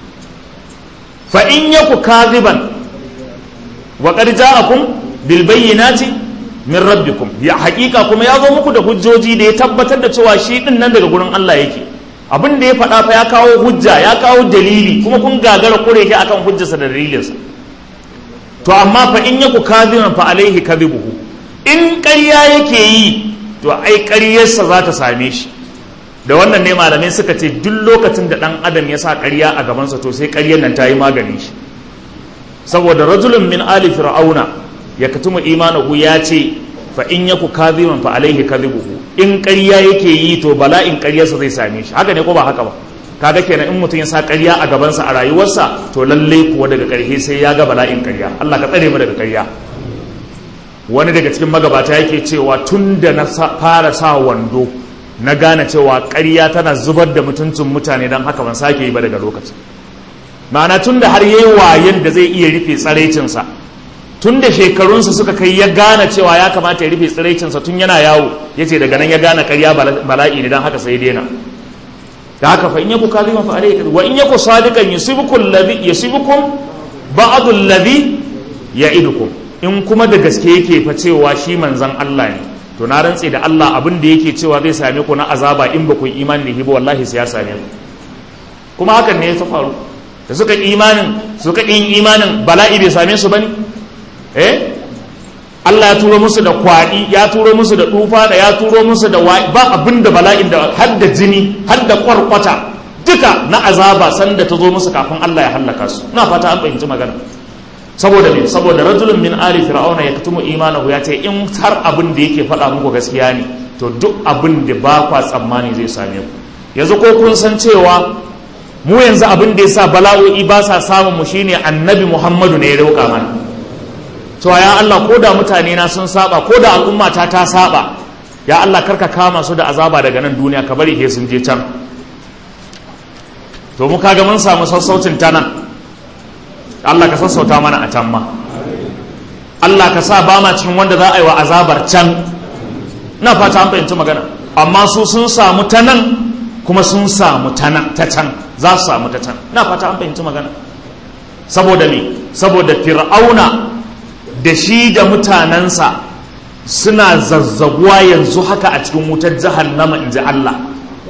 fa in yaku kadhiban wa qad ja'akum bil bayyinati min rabbikum ya haƙiƙa kuma ya zo muku da hujjoji da ya tabbatar da cewa shi din nan daga gurin Allah yake abin da ya faɗa fa ya kawo hujja ya kawo dalili kuma kun gagara kure shi akan hujjarsa da dalilinsa to amma fa in yaku kadhiban fa alaihi kadhibuhu in ƙarya yake yi to ai ƙaryarsa za ta same shi da wannan ne malamai suka ce duk lokacin da ɗan adam ya sa ƙarya a gabansa to sai ƙaryar nan ta yi maganin shi saboda rajulun min ali fir'auna ya katumu imanahu ya ce fa in yaku kadhiban fa alaihi kadhibuhu in ƙarya yake yi to bala'in ƙaryarsa zai same shi haka ne ko ba haka ba kaga kenan in mutum ya sa ƙarya a gabansa a rayuwarsa to lalle kuwa daga ƙarshe sai ya ga bala'in ƙarya Allah ka tsare mu daga ƙarya wani daga cikin magabata yake cewa tun da na fara sa wando na gane cewa ƙarya tana zubar da mutuncin mutane don haka ban sake yi ba daga lokacin ma'ana tun da har yayi wayan da zai iya rufe tsaraicinsa tun da shekarunsa suka kai ya gane cewa ya kamata ya rufe tsiraicinsa tun yana yawo ya ce daga nan ya gane karya bala'i ne don haka sai daina da haka fa in yaku kaliman fa alayhi wa in yaku sadiqan yusibukum ladhi yusibukum ba'd alladhi ya'idukum in kuma da gaske yake fa cewa shi manzon Allah ne to na rantse da Allah abin da yake cewa zai same ku na azaba in ba ku yi imani da hibo wallahi sai ya same ku kuma hakan ne ya faru da suka imanin suka yin imanin bala'i bai same su bane eh Allah ya turo musu da kwaɗi ya turo musu da tufa da ya turo musu da ba abin da bala'in da har da jini har da kwarkwata duka na azaba sanda ta zo musu kafin Allah ya hallaka su ina fata an fahimci magana saboda me saboda rajulun min ali fir'auna ya katumu imanahu ya ce in har abin da yake faɗa muku gaskiya ne to duk abin da ba kwa tsammani zai same ku yanzu ko kun san cewa mu yanzu abin da yasa bala'o'i ba sa samun mu shine annabi Muhammadu ne ya dauka mana to ya Allah ko da mutane na sun saba ko da al'umma ta ta saba ya Allah karka kama su da azaba daga nan duniya ka bari he sun je can to mu kaga mun samu sassaucin ta nan Allah ka sassauta mana a can ma Allah ka sa ba ma cikin wanda za a yi wa azabar can na fata an fahimci magana amma su sun samu ta nan kuma sun samu ta nan ta can za su samu ta can na fata an fahimci magana saboda me saboda fir'auna da shi da mutanensa suna zazzaguwa yanzu haka a cikin wutar jahannama in ji Allah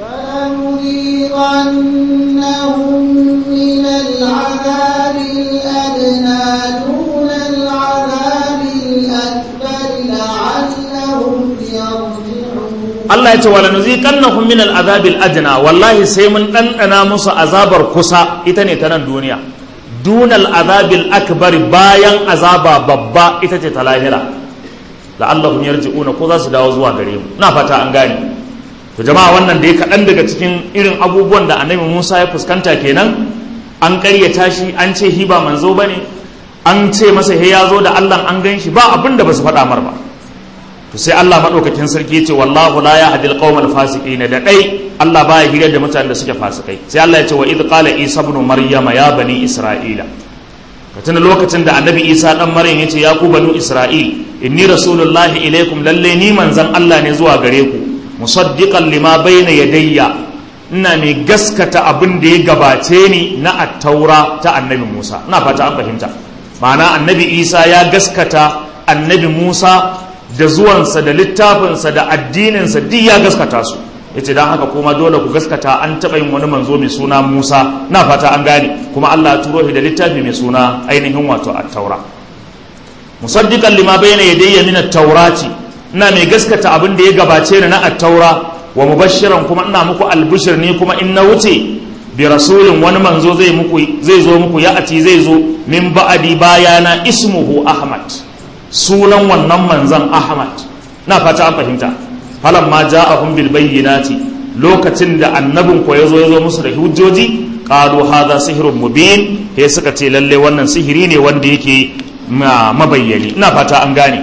فلنذيقنهم من العذاب الأدنى دون العذاب الأكبر لعلهم يرجعون Allah ya ce wala nuziqannahum min al'azabil adna wallahi sai mun ɗanɗana musu azabar kusa ita ne ta nan duniya dunal azabil akbar bayan azaba babba ita ce ta lahira la'allahum yarji'una ko za su dawo zuwa gare mu na fata an gane to jama'a wannan dai kaɗan daga cikin irin abubuwan da annabi Musa ya fuskanta kenan an ƙaryata shi an ce hiba manzo bane an ce masa he ya zo da Allah an gan shi ba abin da ba su faɗa mar ba to sai Allah madaukakin sarki ya ce wallahu la yahdi alqawmal fasiqina da dai Allah baya hirar da mutanen da suke fasikai sai Allah ya ce wa idh qala isa ibn maryama ya bani isra'ila ka tuna lokacin da annabi isa dan maryam ya ce ya ku banu isra'il inni rasulullahi ilaikum lalle ni manzon Allah ne zuwa gare ku musaddiqan lima bayna yadayya ina mai gaskata abin da ya gabace ni na attaura ta annabi Musa ina fata an fahimta ma'ana annabi isa ya gaskata annabi Musa da zuwansa da littafinsa da addininsa duk ya gaskata su yace dan haka kuma dole ku gaskata an taɓa yin wani manzo mai suna Musa na fata an gane kuma Allah ya turo shi da littafi mai suna ainihin wato at-taura musaddiqan lima bayna yadayya min at-taurati ina mai gaskata abin da ya gabace ni na at-taura wa mubashiran kuma ina muku albishir ne kuma in na wuce bi rasulin wani manzo zai muku zai zo muku ya ati zai zo min ba'adi bayana ismuhu ahmad sunan wannan manzon ahmad na fata an fahimta falan ma ja'ahum bil bayyinati lokacin da annabin ko yazo yazo musu da hujjoji qalu hadha sihrun mubin he suka ce lalle wannan sihiri ne wanda yake mabayyani ina fata an gane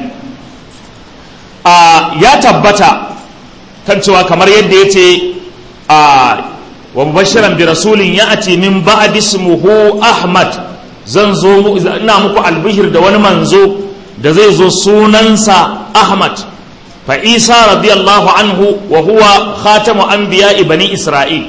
a ya tabbata kan cewa kamar yadda yace a wa mubashiran bi rasulin ya'ti min ba'di ismuhu ahmad zan zo ina muku albishir da wani manzo da zai zo sunansa ahmad fa isa radiyallahu anhu wa huwa khatamu anbiya'i bani isra'il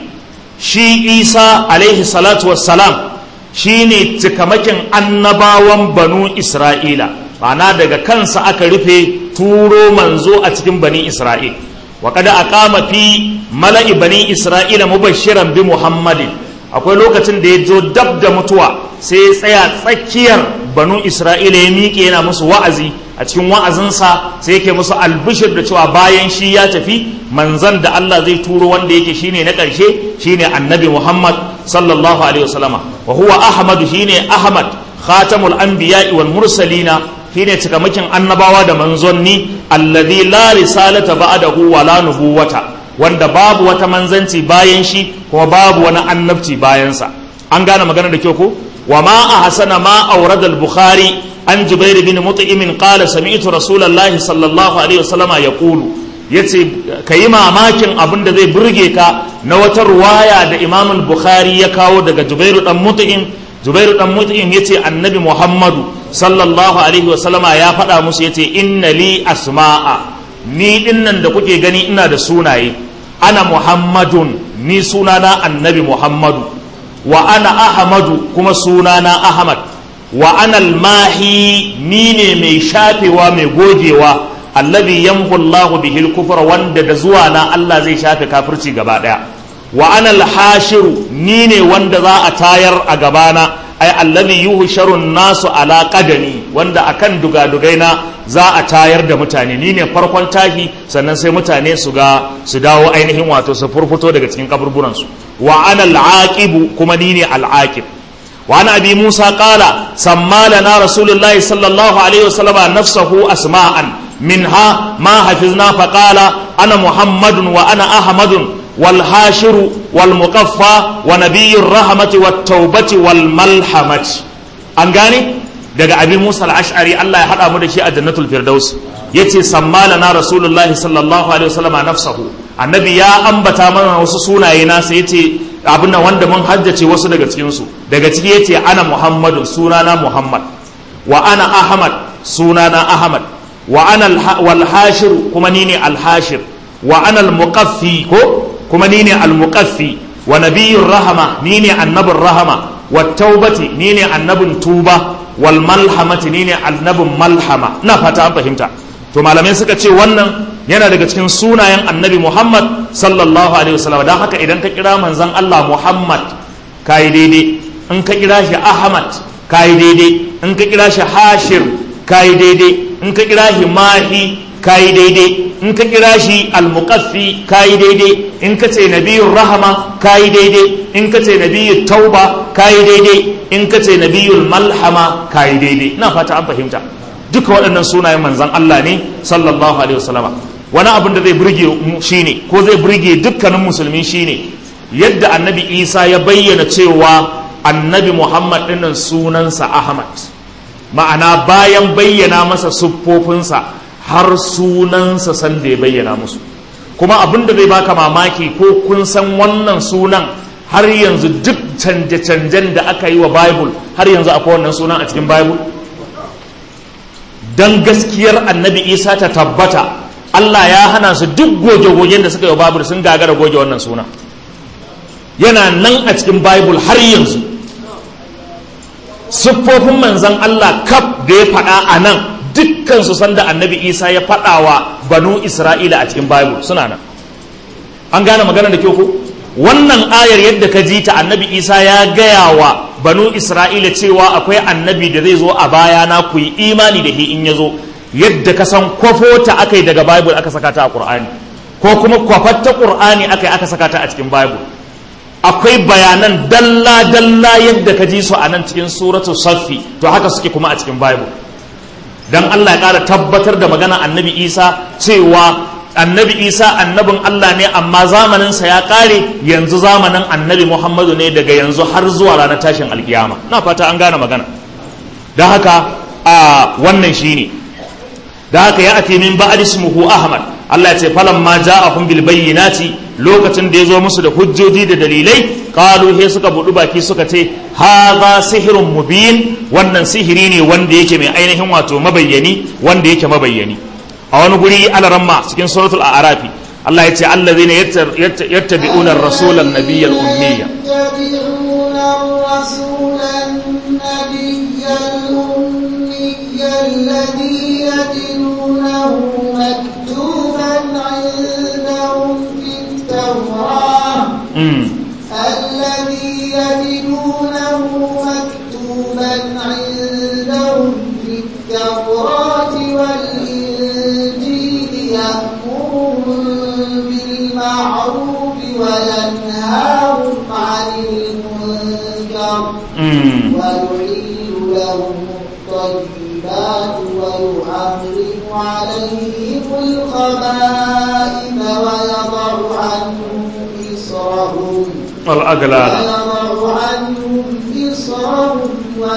shi isa alaihi salatu wassalam shine cikamakin annabawan banu isra'ila ma'ana daga kansa aka rufe turo manzo a cikin bani isra'il wa kada aqama fi mala'i bani isra'ila mubashiran bi muhammadin akwai lokacin da ya zo dab da mutuwa sai ya tsaya tsakiyar banu isra'ila ya miƙe yana musu wa'azi a cikin wa'azinsa sai yake musu albishir da cewa bayan shi ya tafi manzan da Allah zai turo wanda yake shine na ƙarshe shine annabi Muhammad sallallahu alaihi wasallama wa huwa ahmadu shine ahmad khatamul anbiya'i wal mursalina shine cikamakin annabawa da manzonni alladhi la risalata ba'dahu wa la nubuwata wanda babu wata manzanci bayan shi kuma babu wani annabci bayansa an gane magana da kyau ko wa ma ahsana ma awrada al-bukhari an jubair bin mut'im qala sami'tu rasulullahi sallallahu alaihi wasallama yaqulu yace kayi mamakin abin da zai burge ka na wata ruwaya da imam al-bukhari ya kawo daga jubair dan mut'im jubair dan mut'im yace annabi muhammadu sallallahu alaihi wasallama ya faɗa musu yace inna li asma'a ni dinnan da kuke gani ina da sunaye ana muhammadun ni sunana annabi muhammadu wa ana ahmadu kuma sunana ahmad wa ana almahi ni ne mai shafewa mai gogewa allazi yamhu Allahu bihi al-kufra wanda da zuwa na Allah zai shafe kafirci gaba daya wa ana al-hashiru ni ne wanda za a tayar a gabana ai allazi yuhsharu nasu ala qadami wanda akan dugadugai na za a tayar da mutane ni ne farkon tahi sannan sai mutane su ga su dawo ainihin wato su furfuto daga cikin kaburburan su wa ana al kuma ni ne al-aqib wa ana abi musa qala samma lana rasulullahi sallallahu alaihi wasallam nafsahu asma'an minha ma hafizna fa qala ana muhammadun wa ana ahmadun والهاشر والمقفى ونبي الرحمة والتوبة والملحمة an gane daga abin musa al'ashari Allah ya haɗa mu da shi a jannatul firdaus ya ce sammala na rasulullahi sallallahu alaihi wasallam nafsahu annabi ya ambata mana wasu sunaye nasa ya ce abin nan wanda mun haddace wasu daga cikinsu daga ciki ya ce ana muhammadun sunana muhammad wa ana ahmad sunana ahmad wa ana wal hashir kuma ni ne al hashir wa ana al muqaffi ko kuma ni ne almuqaffi wa nabiyyur rahama ni ne annabin rahama wa taubati ni ne annabin tuba wal malhamati ni ne annabin malhama na fata an fahimta to malamai suka ce wannan yana daga cikin sunayen annabi muhammad sallallahu alaihi wasallam don haka idan ka kira manzon allah muhammad kayi daidai in ka kira shi ahmad kayi daidai in ka kira shi hashir kayi daidai in ka kira shi mahi kayi daidai in ka kira shi almuqaffi kayi daidai in ka ce nabiyur rahama kayi daidai in ka ce nabiyur tauba kayi daidai in ka ce nabiyul malhama kayi daidai ina fata an fahimta duka waɗannan sunayen manzon Allah ne sallallahu alaihi wasallama wani abin da zai burge mu shine ko zai burge dukkanin musulmi shine yadda annabi Isa ya bayyana cewa annabi Muhammad dinnan sunansa Ahmad ma'ana bayan bayyana masa siffofinsa har sunansa san da ya bayyana musu kuma abin da zai baka mamaki ko kun san wannan sunan har yanzu duk canje-canjen da aka yi wa bible har yanzu akwai wannan sunan a cikin bible don gaskiyar annabi isa ta tabbata allah ya hana su duk goge-gogen da suka yi wa bible sun gagara goge wannan sunan yana nan a cikin bible har yanzu siffofin manzan allah kaf da ya faɗa a nan dukkan su sanda annabi isa ya faɗa wa banu isra'ila a cikin bible suna nan an gane magana da kyau ko wannan ayar yadda ka ji ta annabi isa ya gaya wa banu isra'ila cewa akwai annabi da zai zo a baya na ku yi imani da shi in ya zo yadda ka san kwafo ta aka yi daga bible aka saka ta a qur'ani ko kuma kwafar ta qur'ani aka yi aka saka ta a cikin bible akwai bayanan dalla dalla yadda ka ji su a nan cikin suratu saffi to haka suke kuma a cikin bible dan Allah ya ƙara tabbatar da magana annabi isa cewa annabi isa annabin Allah ne amma zamaninsa ya ƙare yanzu zamanin annabi muhammadu ne daga yanzu har zuwa ranar tashin alkiyama na fata an gane magana don haka a wannan shine da haka ya ati min ba'd ismuhu ahmad Allah ya ce falan ma ja'ahum bil bayyinati lokacin da ya zo musu da hujjoji da dalilai qalu he suka budu baki suka ce hadha sihrun mubin wannan sihiri ne wanda yake mai ainihin wato mabayyani wanda yake mabayyani a wani guri alaramma cikin suratul a'rafi Allah ya ce allazina yattabi'una ar-rasula an-nabiyya al-ummiyya يتبعون الرسول النبي الأمي الذي يجدونه مكتوبا عندهم في التوراة mm. الذي يجدونه مكتوبا عندهم في التوراة والإنجيل يأمرهم بالمعروف وينهاهم عن المنكر Mm. ويحل لهم الطيبات ويحرم عليهم الخبائث ويضع عنهم إصرهم والأغلال ويضع عنهم إصرهم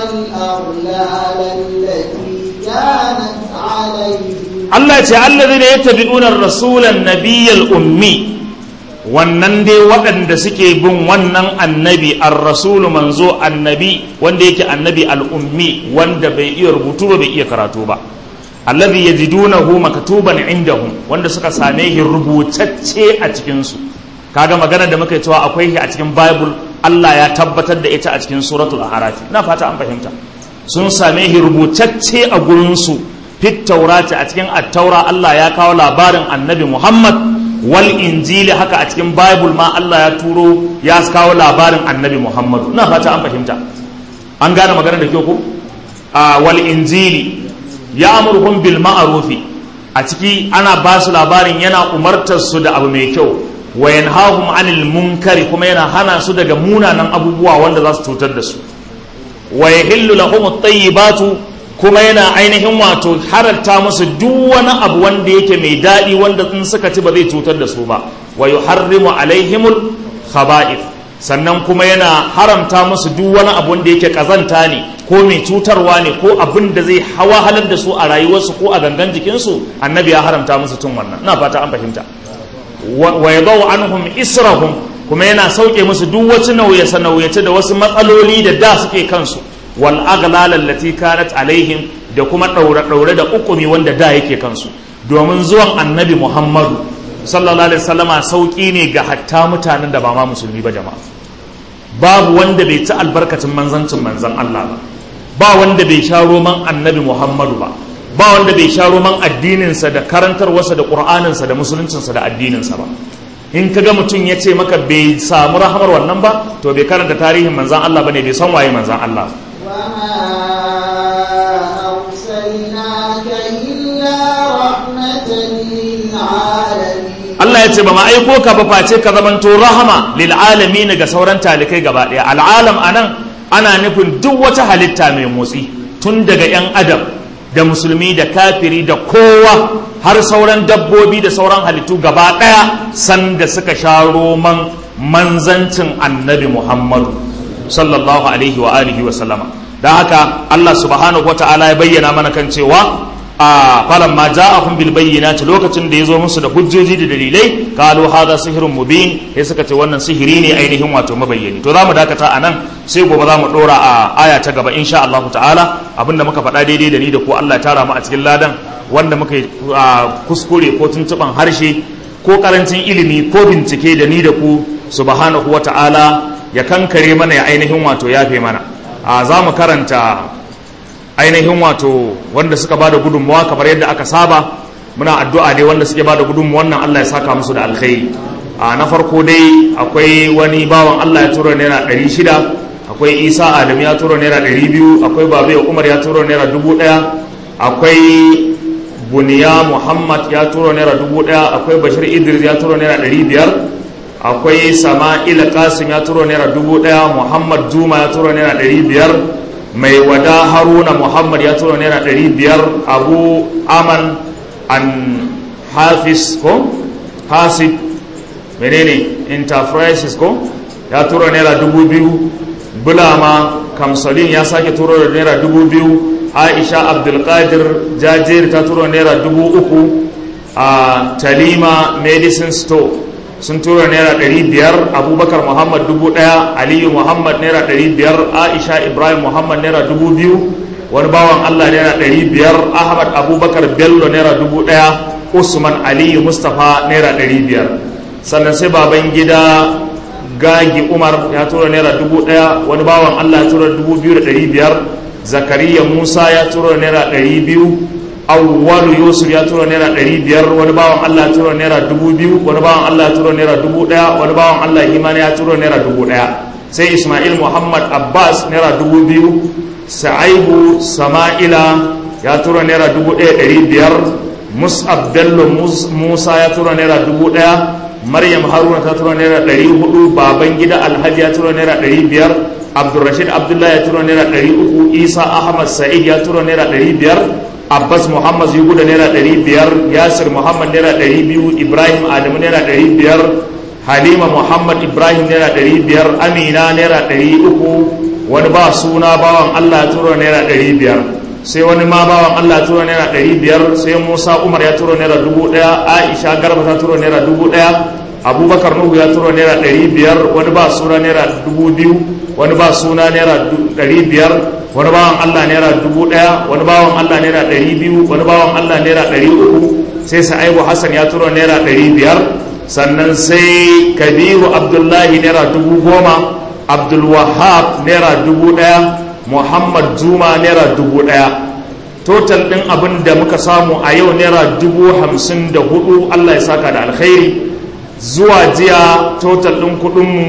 والأغلال التي كانت عليهم Allah ya ce allazina yattabi'una ar-rasulan nabiyyal ummi wannan dai waɗanda suke bin wannan annabi ar-rasulu manzo annabi wanda yake annabi al-ummi wanda bai iya rubutu ba bai iya karatu ba allazi yajidunahu maktuban indahum wanda suka same shi rubutacce a cikin su kaga magana da muka yi cewa akwai shi a cikin bible Allah ya tabbatar da ita a cikin suratul a'raf ina fata an fahimta sun same shi rubutacce a gurin su fit taurati a cikin attaura Allah ya kawo labarin annabi Muhammad wal injili haka a cikin bible ma Allah ya turo ya kawo labarin annabi Muhammad ina fata an fahimta an gane magana da kyau ko a wal injili ya amurhum bil ma'rufi a ciki ana ba su labarin yana umartar su da abu mai kyau wa yanhahum anil munkari kuma yana hana su daga munanan abubuwa wanda za su cutar da su wa yahillu lahum at-tayyibatu kuma yana ainihin wato hararta musu duk wani abu wanda yake mai daɗi wanda in suka ci ba zai cutar da su ba wa yuharrimu alaihimul khaba'ith sannan kuma yana haramta musu duk wani abu wanda yake kazanta ne ko mai cutarwa ne ko abin da zai hawa halar da su a rayuwarsu ko a gangan jikinsu annabi ya haramta musu tun wannan ina fata an fahimta wa yadau anhum israhum kuma yana sauke musu duk wasu nauyace nauyace da wasu matsaloli da da suke kansu wal aghlal allati kanat alaihim da kuma daure daure da ukumi wanda da yake kansu domin zuwan annabi Muhammadu sallallahu alaihi wasallama sauki ne ga hatta mutanen da ba ma musulmi ba jama'a babu wanda bai ci albarkacin manzancin manzan Allah ba ba wanda bai sha roman annabi Muhammadu ba ba wanda bai sha roman addininsa da karantarwarsa da ƙur'aninsa da musuluncinsa da addininsa ba in ka ga mutum ya ce maka bai samu rahamar wannan ba to bai karanta tarihin manzan Allah ba ne bai san waye manzan Allah وما أرسلناك إلا رحمة للعالمين Allah ya ce ba ma aiko ka ba face ka zamanto rahama lil alamin ga sauran talikai gaba daya al'alam anan ana nufin duk wata halitta mai motsi tun daga yan adam da musulmi da kafiri da kowa har sauran dabbobi da sauran halittu gaba daya sanda suka sha roman manzancin annabi Muhammadu sallallahu alaihi wa alihi wa sallama don haka Allah subhanahu wa ta'ala ya bayyana mana kan cewa a falan ma ja'ahum bil bayyinati lokacin da yazo musu da hujjoji da dalilai qalu hadha sihrun mubin sai suka ce wannan sihiri ne ainihin wato mabayyani to zamu dakata anan sai gobe zamu dora a aya ta gaba insha Allah ta'ala abinda muka faɗa daidai da ni da ko Allah ya tara mu a cikin ladan wanda muka yi kuskure ko tuntuban harshe ko karancin ilimi ko bincike da ni da ku subhanahu wa ta'ala ya kankare mana ya ainihin wato yafe mana a za mu karanta ainihin wato wanda suka bada gudunmawa kamar yadda aka saba muna addu'a dai wanda suke bada gudunmawa wannan Allah ya saka musu da alkhairi a na farko dai akwai wani bawan Allah ya tura naira ɗari shida akwai isa adam ya tura naira ɗari biyu akwai babu umar ya tura naira dubu ɗaya akwai buniya muhammad ya tura naira dubu ɗaya akwai bashir idris ya tura naira ɗari biyar akwai sama'ila kasim ya tura naira dubu ɗaya muhammad juma ya tura naira ɗari biyar mai wada haruna muhammad ya tura naira ɗari biyar abu aman an hafiz ko hasib menene enterprises ko ya tura naira dubu biyu bulama kamsalin ya sake turo da naira dubu biyu aisha abdulkadir jajir ta turo naira dubu uku a talima medicine store sun tura naira ɗari biyar abubakar muhammad dubu ɗaya aliyu muhammad naira ɗari biyar aisha ibrahim muhammad naira dubu biyu wani bawan allah naira ɗari biyar ahmad abubakar bello naira dubu ɗaya usman aliyu mustapha naira ɗari biyar sannan sai baban gida gagi umar ya tura naira dubu ɗaya wani bawan allah ya tura dubu biyu da ɗari biyar zakariya musa ya tura naira ɗari biyu awwalu yusuf ya tura naira ɗari biyar wani bawan allah ya tura naira dubu biyu wani bawan allah ya tura naira dubu ɗaya wani bawan allah himani ya tura naira dubu ɗaya sai ismail muhammad abbas naira dubu biyu sa'aibu sama'ila ya tura naira dubu ɗaya ɗari biyar mus'ab bello musa ya tura naira dubu ɗaya maryam haruna ta tura naira ɗari hudu baban gida alhaji ya tura naira ɗari biyar abdulrashid abdullahi ya tura naira ɗari uku isa ahmad sa'id ya tura naira ɗari biyar abbas muhammad yugu da naira ɗari biyar yasir muhammad naira ɗari biyu ibrahim adamu naira ɗari biyar halima muhammad ibrahim naira ɗari biyar amina naira ɗari uku wani ba suna bawan allah ya tura naira ɗari biyar sai wani ma bawan allah ya tura naira ɗari biyar sai musa umar ya tura naira dubu ɗaya aisha garba ta tura naira dubu ɗaya abubakar nuhu ya tura naira ɗari biyar wani ba suna naira dubu biyu wani ba suna naira ɗari biyar wani bawan allah naira dubu ɗaya wani bawan allah naira ɗari biyu wani bawan allah naira ɗari uku sai sa'ibu hassan ya tura naira ɗari biyar sannan sai kabiru abdullahi naira dubu goma abdulwahab naira dubu ɗaya muhammad juma naira dubu ɗaya total ɗin abin da muka samu a yau naira dubu hamsin da hudu allah ya saka da alkhairi zuwa jiya total ɗin kuɗinmu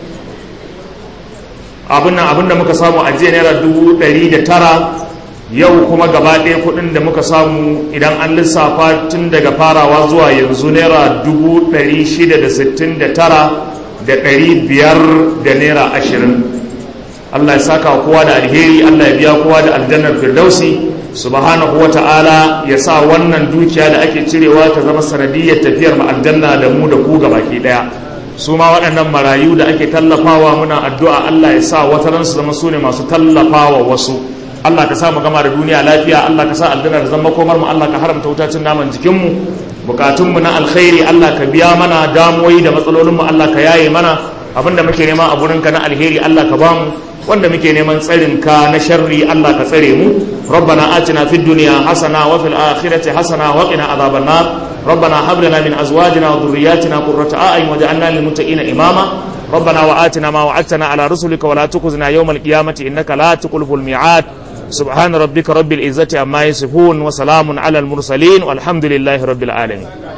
abin da muka samu a jiya naira dubu ɗari da tara yau kuma gaba ɗaya kuɗin da muka samu idan an lissafa tun daga farawa zuwa yanzu naira dubu ɗari shida da sittin da tara da ɗari biyar da naira ashirin allah ya saka kowa da alheri allah ya biya kowa da aljannar firdausi subhanahu wa ta'ala ya sa wannan dukiya da ake cirewa ta zama sanadiyyar tafiyar mu aljanna da mu da ku baki daya su ma waɗannan marayu da ake tallafawa muna addu'a Allah ya sa wata ran su zama su ne masu tallafawa wasu Allah ka sa mu gama da duniya lafiya Allah ka sa aljanna da zama komar mu Allah ka haramta wutacin naman jikin mu bukatun mu na alkhairi Allah ka biya mana damuwoyi da matsalolin mu Allah ka yaye mana abinda muke nema a gurinka na alheri Allah ka bamu wanda muke neman tsarin ka na sharri Allah ka tsare mu ربنا آتنا في الدنيا حسنة وفي الآخرة حسنة وقنا عذاب النار ربنا هب لنا من أزواجنا وذرياتنا قرة أعين وجعلنا للمتقين إماما ربنا وآتنا ما وعدتنا على رسلك ولا تخزنا يوم القيامة إنك لا تخلف الميعاد سبحان ربك رب العزة عما يصفون وسلام على المرسلين والحمد لله رب العالمين